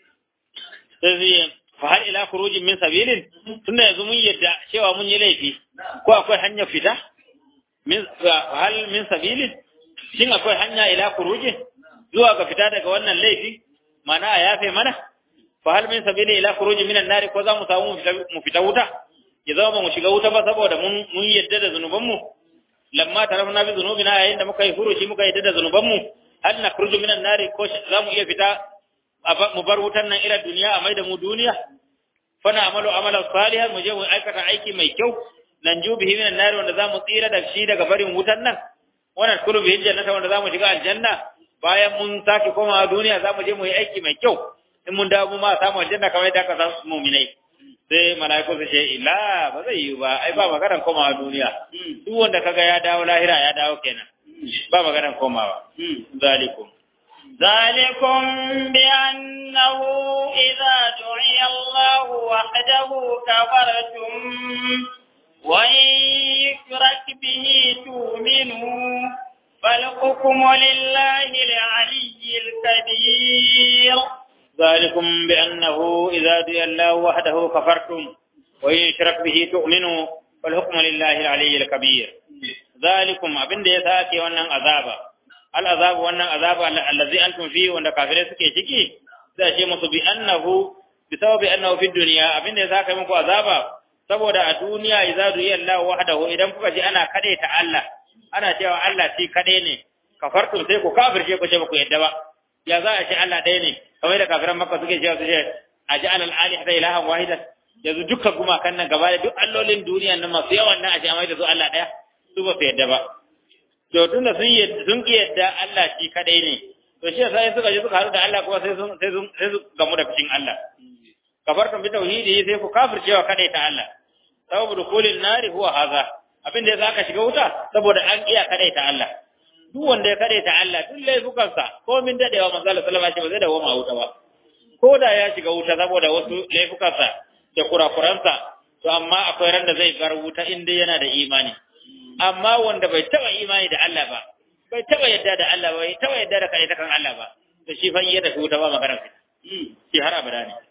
sai fa hal ila khurujin min sabilin tunda yanzu mun yadda cewa mun yi laifi ko akwai hanyar fita min hal min sabilin shin akwai hanya ila khurujin zuwa ga fita daga wannan laifi mana a yafe mana fa hal min sabili ila khurujin minan nari ko za mu samu mu fita wuta ya zama ba mu shiga wuta ba saboda mun mun yadda da zanubanmu lamma tarafna bi zunubina yayin da muka yi furuci muka yadda da zanubanmu hal nakhruju minan nari ko za mu iya fita mu bar wutan nan ila duniya a mai da mu duniya fa na amalu amalan salihan mu je mu aikata aiki mai kyau nan ju bihi minan nari wanda za mu tsira da shi daga barin wutan nan wannan kulu bihi jannata wanda za mu shiga aljanna bayan mun sake komawa duniya za mu je mu yi aiki mai kyau in mun dawo mu ma samu aljanna kamar yadda aka samu mu'minai sai mala'iku su ce ila ba zai yi ba ai ba maganar komawa duniya duk wanda kaga ya dawo lahira ya dawo kenan ba maganar komawa zalikum ذلكم بأنه إذا دعي الله وحده كفرتم وإن يشرك به تؤمنوا فالحكم لله العلي الكبير ذلكم بأنه إذا دعي الله وحده كفرتم وإن يشرك به تؤمنوا فالحكم لله العلي الكبير ذلكم أبن دي ساكي ونن عذابا العذاب ونن عذاب الذي أنتم فيه ونن كافرين سكي شكي سأشي مصر بأنه بسبب أنه في الدنيا أبن دي ساكي منكو عذابا saboda a duniya idza du'iya Allah wahdahu idan kuka ji ana kade ta Allah ana cewa Allah shi kade ne kafartum sai ku kafirce ku ce ba ku yadda ba ya za a ce Allah ɗaya ne kamar da kafiran makka suke cewa su ce a ji alal alih da ilahan wahidan yanzu dukkan gumakan nan gaba da duk allolin duniya nan masu yawan nan a ce amai da su Allah ɗaya su ba su yadda ba to tunda sun yadda sun ki yadda Allah shi kadai ne to shi yasa suka je suka haɗu da Allah kuma sai sun sai sun sai su gamu da fishin Allah kafartum bi tauhidi sai ku kafircewa kadai ta Allah sababu dukulin nari huwa haza abin da zaka shiga wuta saboda an iya kadai ta Allah duk wanda ya kare ta Allah duk laifukansa ko min dadewa manzo Allah sallallahu alaihi wasallam ba zai dawo ma wuta ba ko da ya shiga wuta saboda wasu laifukansa da kurakuransa to amma akwai ran da zai bar wuta inda yana da imani amma wanda bai taba imani da Allah ba bai taba yadda da Allah ba bai taba yadda da kai ta kan Allah ba to shi fa iya da wuta ba magana shi har abada ne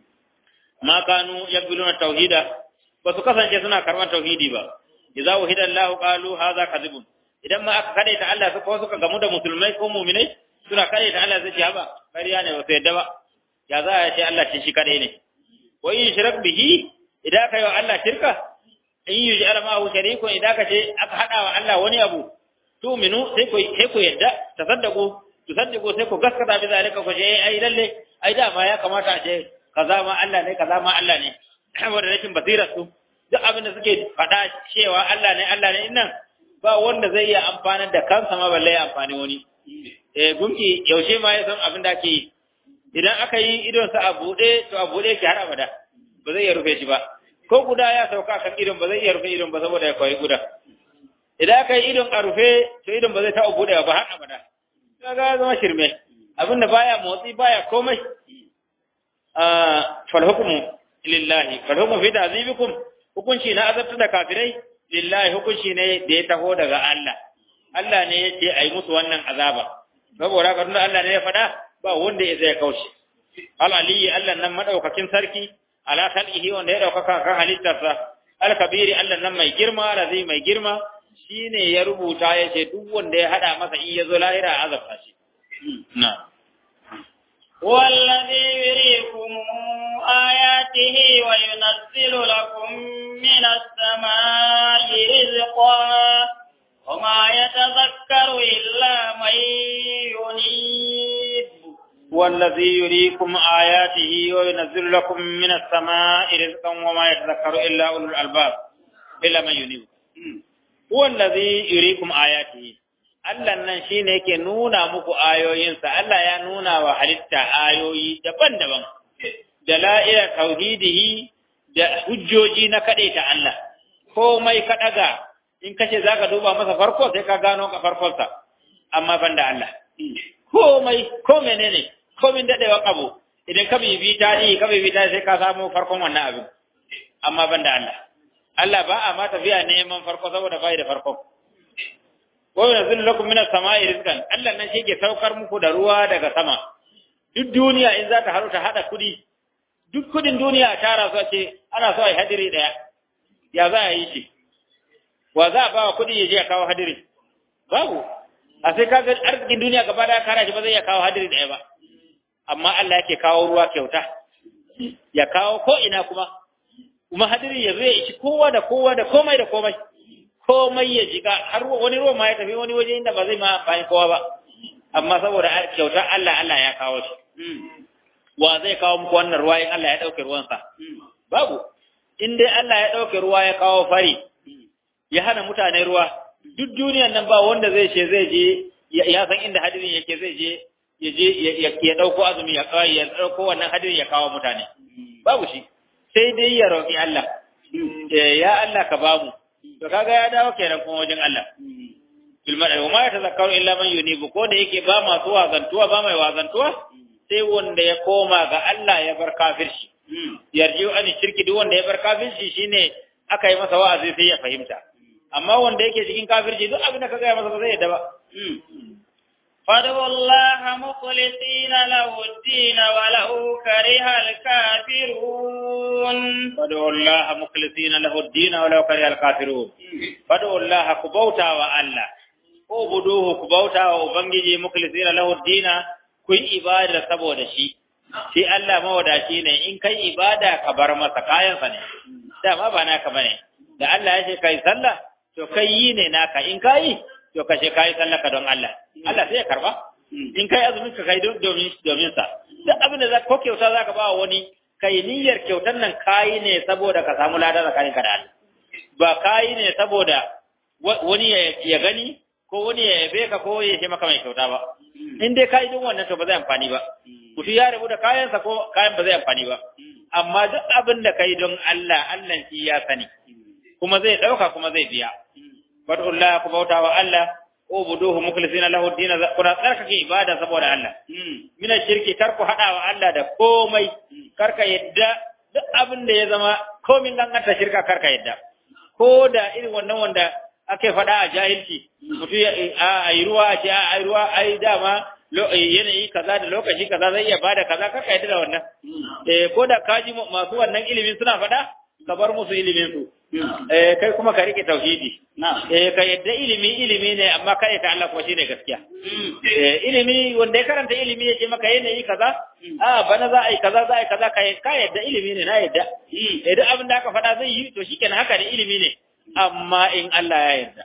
ma kanu yaqbiluna tauhida ba su kasance suna karban tauhidi ba idza wahida Allah qalu hadha kadhibun idan ma aka kade ta Allah su ko suka gamu da musulmai ko mu'minai suna kade ta Allah zai ce haba kariya ne ba su yadda ba ya za a ce Allah shi shi kade ne wa in shirak bihi idan ka yi wa Allah shirka in yi jara ma hu sharikun idan ka ce aka hada wa Allah wani abu to minu sai ku sai ku yadda tasaddaqu tusaddiqu sai ku gaskata bi zalika ku ce ai lalle ai da ma ya kamata a ce kaza ma Allah ne kaza ma Allah ne saboda rashin basirar su duk abin da suke faɗa cewa Allah ne Allah ne nan ba wanda zai iya amfanar da kansa ma balle ya amfani wani eh gunki yaushe ma ya san abin da ake yi idan aka yi idon sa a bude to a bude shi har abada ba zai iya rufe shi ba ko guda ya sauka kan idon ba zai iya rufe idon ba saboda ya koyi guda idan aka yi idon a rufe to idon ba zai taɓa bude ba har abada kaga zama shirme abinda baya motsi baya komai fal hukmu lillahi fal hukmu fi ta'zibikum hukunci na azabta da kafirai lillahi hukunci ne da ya taho daga Allah Allah ne ya ce ai musu wannan azaba saboda haka tunda Allah ne ya faɗa ba wanda ya zai kaushe al aliyi Allah nan madaukakin sarki ala khalqihi wanda ya daukaka kan halittarsa al kabiri Allah nan mai girma alazi mai girma shine ya rubuta ya ce duk wanda ya hada masa in ya zo lahira azabta shi na والذي يريكم آياته وينزل لكم من السماء رزقا وما يتذكر إلا من ينيب والذي يريكم آياته وينزل لكم من السماء رزقا وما يتذكر إلا أولو الألباب illa man yunib huwa allazi yuriikum ayatihi Allah nan shine yake nuna muku ayoyinsa Allah ya nuna wa halitta ayoyi daban-daban da la'ira tauhidihi da hujjoji na kadaita Allah komai ka daga in kace zaka duba masa farko sai ka gano ka farkonsa amma banda Allah komai ko menene komin dadewa abu idan ka bibi tarihi ka bibi tarihi sai ka samu farkon wannan abin amma banda Allah Allah ba a ma tafiya neman farko saboda bai da farko wa yanzil lakum minas sama'i rizqan Allah nan shi ke saukar muku da ruwa daga sama duk duniya in za ta haru ta hada kudi duk kudin duniya a tara su ce ana so a yi hadiri daya ya za a yi shi wa za a ba wa kudi ya je ya kawo hadiri babu a sai kaga arzikin duniya gaba daya kara shi ba zai iya kawo hadiri daya ba amma Allah yake kawo ruwa kyauta ya kawo ko ina kuma kuma hadiri ya zo ya ishi kowa da kowa da komai da komai komai ya jiga har wani ruwa ma ya tafi wani waje inda ba zai ma bayan kowa ba amma saboda kyautar Allah Allah ya kawo shi wa zai kawo muku wannan ruwa in Allah ya dauke ruwansa babu in dai Allah ya dauke ruwa ya kawo fari ya hana mutane ruwa duk duniyan nan ba wanda zai ce zai je ya san inda hadirin yake zai je ya je ya dauko azumi ya kawo ya dauko wannan hadirin ya kawo mutane babu shi sai dai ya roki Allah ya Allah ka bamu to kaga ya dawo kenan kuma wajen Allah bil mar'i wa ma yatazakkaru illa man yunibu ko da yake ba masu wazantuwa ba mai wazantuwa sai wanda ya koma ga Allah ya bar kafirci yarjiu an shirki duk wanda ya bar kafirci shine aka yi masa wa'azi sai ya fahimta amma wanda yake cikin kafirci duk abin da ka gaya masa ba zai yadda ba فادعوا الله مخلصين له الدين ولو كره الكافرون فادعوا الله مخلصين له الدين ولو كره الكافرون فادعوا الله كبوتا وألا اعبدوه كبوتا وبنجي مخلصين له الدين كن ibada saboda shi shi Allah mawadaci ne in kai ibada ka bar masa kayansa ne dama ba naka bane da Allah ya ce kai sallah to kai yi ne naka in kai to ka ce kai sallah ka don Allah Allah sai ya karba in kai azumin ka kai domin domin sa duk abin da za ko kyauta zaka ba wani kai niyyar kyautar nan kai ne saboda ka samu lada tsakanin ka da Allah ba kai ne saboda wani ya gani ko wani ya yabe ka ko ya ce maka mai kyauta ba in dai kai din wannan to ba zai amfani ba mutum ya rabu da kayansa ko kayan ba zai amfani ba amma duk abin da kai don Allah Allah shi ya sani kuma zai dauka kuma zai biya fadullah ku bauta wa Allah ubuduhu mukhlisina lahu din kuna tsarkake ibada saboda Allah mina shirki kar ku hada wa Allah da komai karka yadda duk abin da ya zama komin danganta shirka karka yadda ko da irin wannan wanda ake faɗa a jahilci mutum a yi ruwa a ce a yi ruwa ai dama yanayi kaza da lokaci kaza zai iya bada kaza karka yadda da wannan eh ko da kaji masu wannan ilimin suna faɗa ka bar musu ilimin su eh kai kuma ka rike tauhidi eh ka yadda ilimi ilimi ne amma kai ta Allah kuma shine gaskiya eh ilimi wanda ya karanta ilimi yake maka yanayi kaza a bana za a yi kaza za a yi kaza ka yadda ilimi ne na yadda eh duk abin da aka faɗa zai yi to shikenan haka ne ilimi ne amma in Allah ya yarda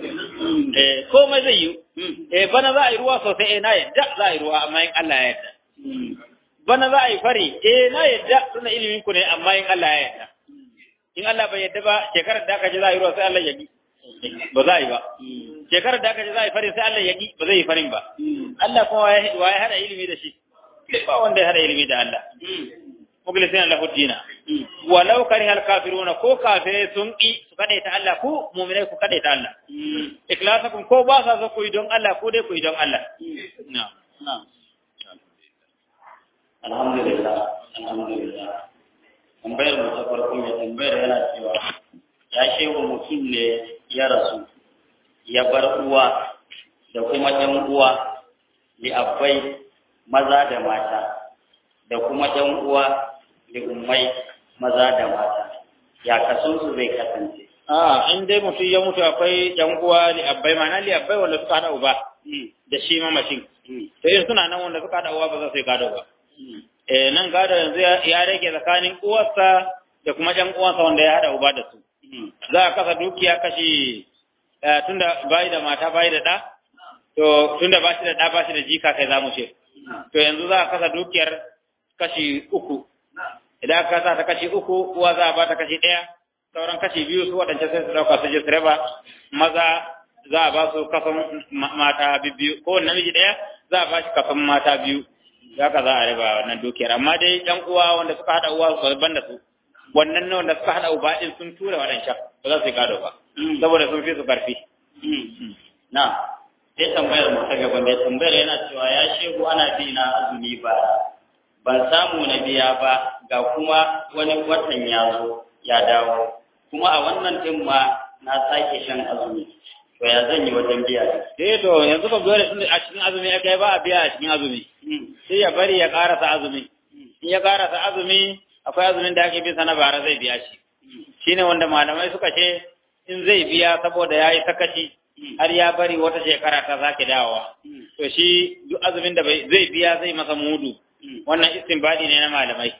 eh komai zai yi eh bana za a yi ruwa sosai eh na yadda za a yi ruwa amma in Allah ya yarda bana za a yi fari eh na yadda suna ilimin ku ne amma in Allah ya yarda in Allah bai yadda ba shekarar da aka ji za a yi ruwa sai Allah ya yi ba za a yi ba shekarar da aka ji za a yi farin sai Allah ya yi ba zai yi farin ba Allah kuma wa ya hada ilimi da shi ba wanda ya hada ilimi da Allah mukhlisina lahu dina walau karihal kafiruna ko kafirai sun ki su kade ta Allah ku mu'minai ku kade ta Allah ikhlasakum ko ba sa so ku yi don Allah ko dai ku yi don Allah na'am na'am alhamdulillah alhamdulillah tambayar mu ta farko mai tambayar yana cewa ya shehu mutum ne ya rasu ya bar uwa da kuma ɗan uwa li abbai maza da mata da kuma ɗan uwa li ummai maza da mata ya kaso su zai kasance a in dai mutum ya mutu akwai ɗan uwa li abbai ma'ana li abbai wanda suka hada uba da shi mamacin to in suna nan wanda suka hada uwa ba za su yi gado ba eh nan gado yanzu ya rage tsakanin uwarsa da kuma ɗan uwansa wanda ya hada uba da su za a kasa dukiya kashi tunda bai da mata bai da ɗa to tunda ba shi da ɗa ba shi da jika kai za mu ce to yanzu za a kasa dukiyar kashi uku idan aka kasa ta kashi uku uwa za a ba ta kashi ɗaya sauran kashi biyu su waɗance sai su ɗauka su je su raba maza za a ba su kafin mata biyu ko namiji ɗaya za a ba shi kafin mata biyu haka za a raba wannan dukiyar amma dai ɗan uwa wanda suka haɗa uwa ban da su wannan ne wanda suka haɗa uba ɗin sun tura waɗancan ba za su yi gado ba saboda sun fi su ƙarfi. na sai tambayar mu ta gaba mai tambayar yana cewa ya shehu ana bi na azumi ba ban samu na biya ba ga kuma wani watan ya zo ya dawo kuma a wannan din ma na sake shan azumi to ya zan yi wajen biya eh to yanzu ba dole sun a cikin azumi ya kai ba a biya a cikin azumi sai ya bari ya karasa azumi in ya karasa azumi akwai azumin da ake bisa na bara zai biya shi shine wanda malamai suka ce in zai biya saboda ya yi sakaci har ya bari wata shekara ta zaki dawowa to shi duk azumin da zai biya zai masa mudu wannan istinbadi ne na malamai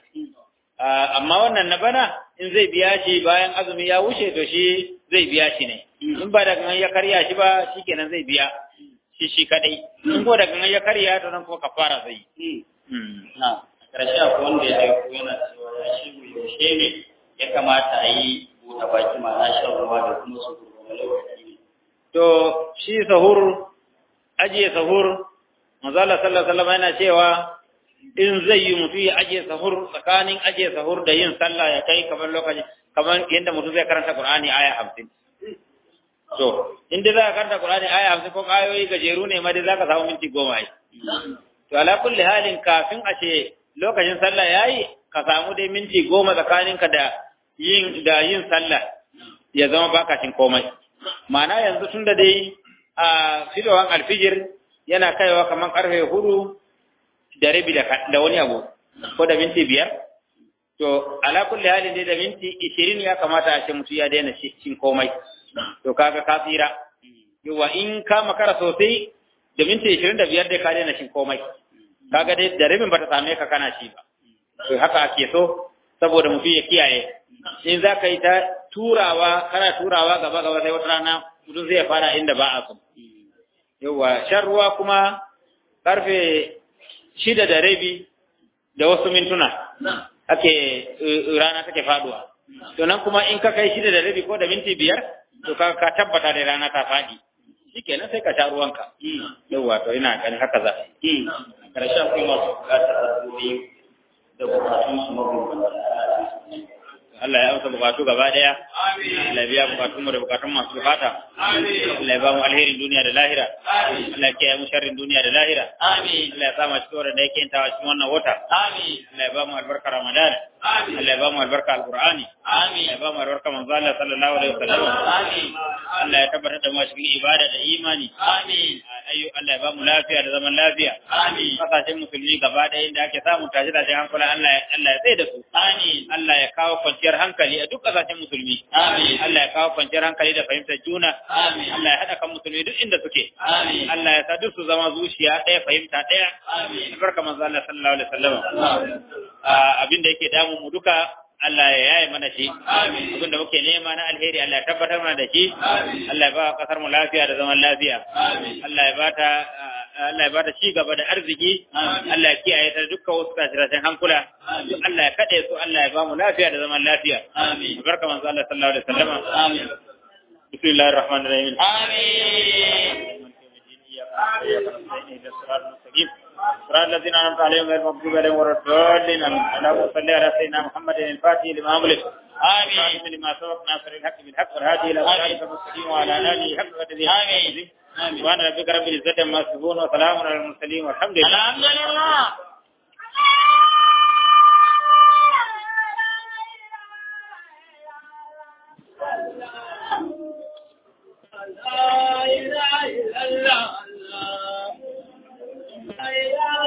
amma wannan na bana in zai biya shi bayan azumi ya wuce to shi zai biya shi ne in ba da gangan ya karya shi ba shikenan zai biya shi shi kadai in ko da gangan ya karya to nan ko kafara zai yi na karshe akwai wanda ya aiko yana cewa ya shigo yaushe ne ya kamata a yi buɗe baki ma'ana shan ruwa da kuma su gurgurma lokaci ne to shi sahur ajiye sahur manzala sallallahu alaihi wasallam yana cewa in zai yi mutum ya ajiye sahur tsakanin ajiye sahur da yin sallah ya kai kamar lokaci kamar yadda mutum zai karanta Qur'ani aya hamsin. To, in dai za ka karanta Qur'ani aya hamsin ko ayoyi gajeru ne ma dai za ka samu minti goma ai. To, ala kulli halin kafin a ce lokacin sallah ya yi, ka samu dai minti goma tsakaninka da yin da yin sallah ya zama baka cin komai. Ma'ana yanzu tun da dai a fidowan alfijir yana kaiwa kamar karfe hudu da rabi da wani abu ko da minti biyar to ala kulli halin dai da minti ishirin ya kamata a ce mutum ya daina cin komai to kaga ka tsira yawa in ka makara sosai da minti ishirin da biyar dai ka daina cin komai kaga dai da rabin bata same ka kana shi ba to haka ake so saboda mutum ya kiyaye in za ka yi ta turawa kana turawa gaba gaba sai wata rana mutum zai fara inda ba a so yawa shan ruwa kuma karfe shida da rabi da wasu mintuna ake rana take faduwa to nan kuma in ka kai shida da rabi ko da minti biyar to ka ka tabbata da rana ta fadi shikenan sai ka sha ruwanka yawa to ina ganin haka za karshen akwai masu bukatar addu'o'i da bukatun su mabambanta Allah ya amsa bukatu gaba daya Allah ya biya bukatun mu da bukatun masu bukata Allah ya ba mu alherin duniya da lahira Allah ya kiyaye mu sharrin duniya da lahira Allah ya sa mu cikin da yake tawa cikin wannan wata Allah ya ba mu albarka Ramadan Allah ya ba mu albarka Al-Qur'ani Allah ya ba mu albarka manzo Allah sallallahu alaihi wasallam Allah ya tabbatar da mu cikin ibada da imani ayyu Allah ya ba mu lafiya da zaman lafiya kasashen musulmi gaba daya inda ake samun tashi da hankula Allah Allah ya tsaye da su Allah ya kawo kwanciyar hankali a duk kasashen musulmi. Amin. Allah ya kawo kwanciyar hankali da fahimtar juna. Amin. Allah ya haɗa kan musulmi duk inda suke. Amin. Allah ya sa duk su zama zuciya ɗaya fahimta ɗaya. Amin. Barka manzo Allah sallallahu alaihi wasallam. Abin da yake damun mu duka Allah ya yaye mana shi. Amin. Abin da muke nema na alheri Allah ya tabbatar mana da shi. Amin. Allah ya ba kasar mu lafiya da zaman lafiya. Amin. Allah ya bata Allah ya bata ci gaba da arziki. Allah ya kiyaye ta dukkan wasu tasirashin hankula. Allah ya kaɗe su Allah ya ba mu lafiya da zaman lafiya. Amin. Barka manzo Allah sallallahu alaihi wasallam. Amin. Bismillahir rahmanir rahim. Amin. صراط الذين انعمت عليهم غير المغضوب عليهم ولا الضالين اللهم صل على سيدنا محمد الفاتح لما أغلق آمين لما سبق ناصر الحق بالحق والهادي إلى صراطك المستقيم وعلى آله حق قدره آمين سبحان ربك رب العزة عما يصفون وسلام على المرسلين والحمد لله الحمد لله لا إله إلا الله لا إله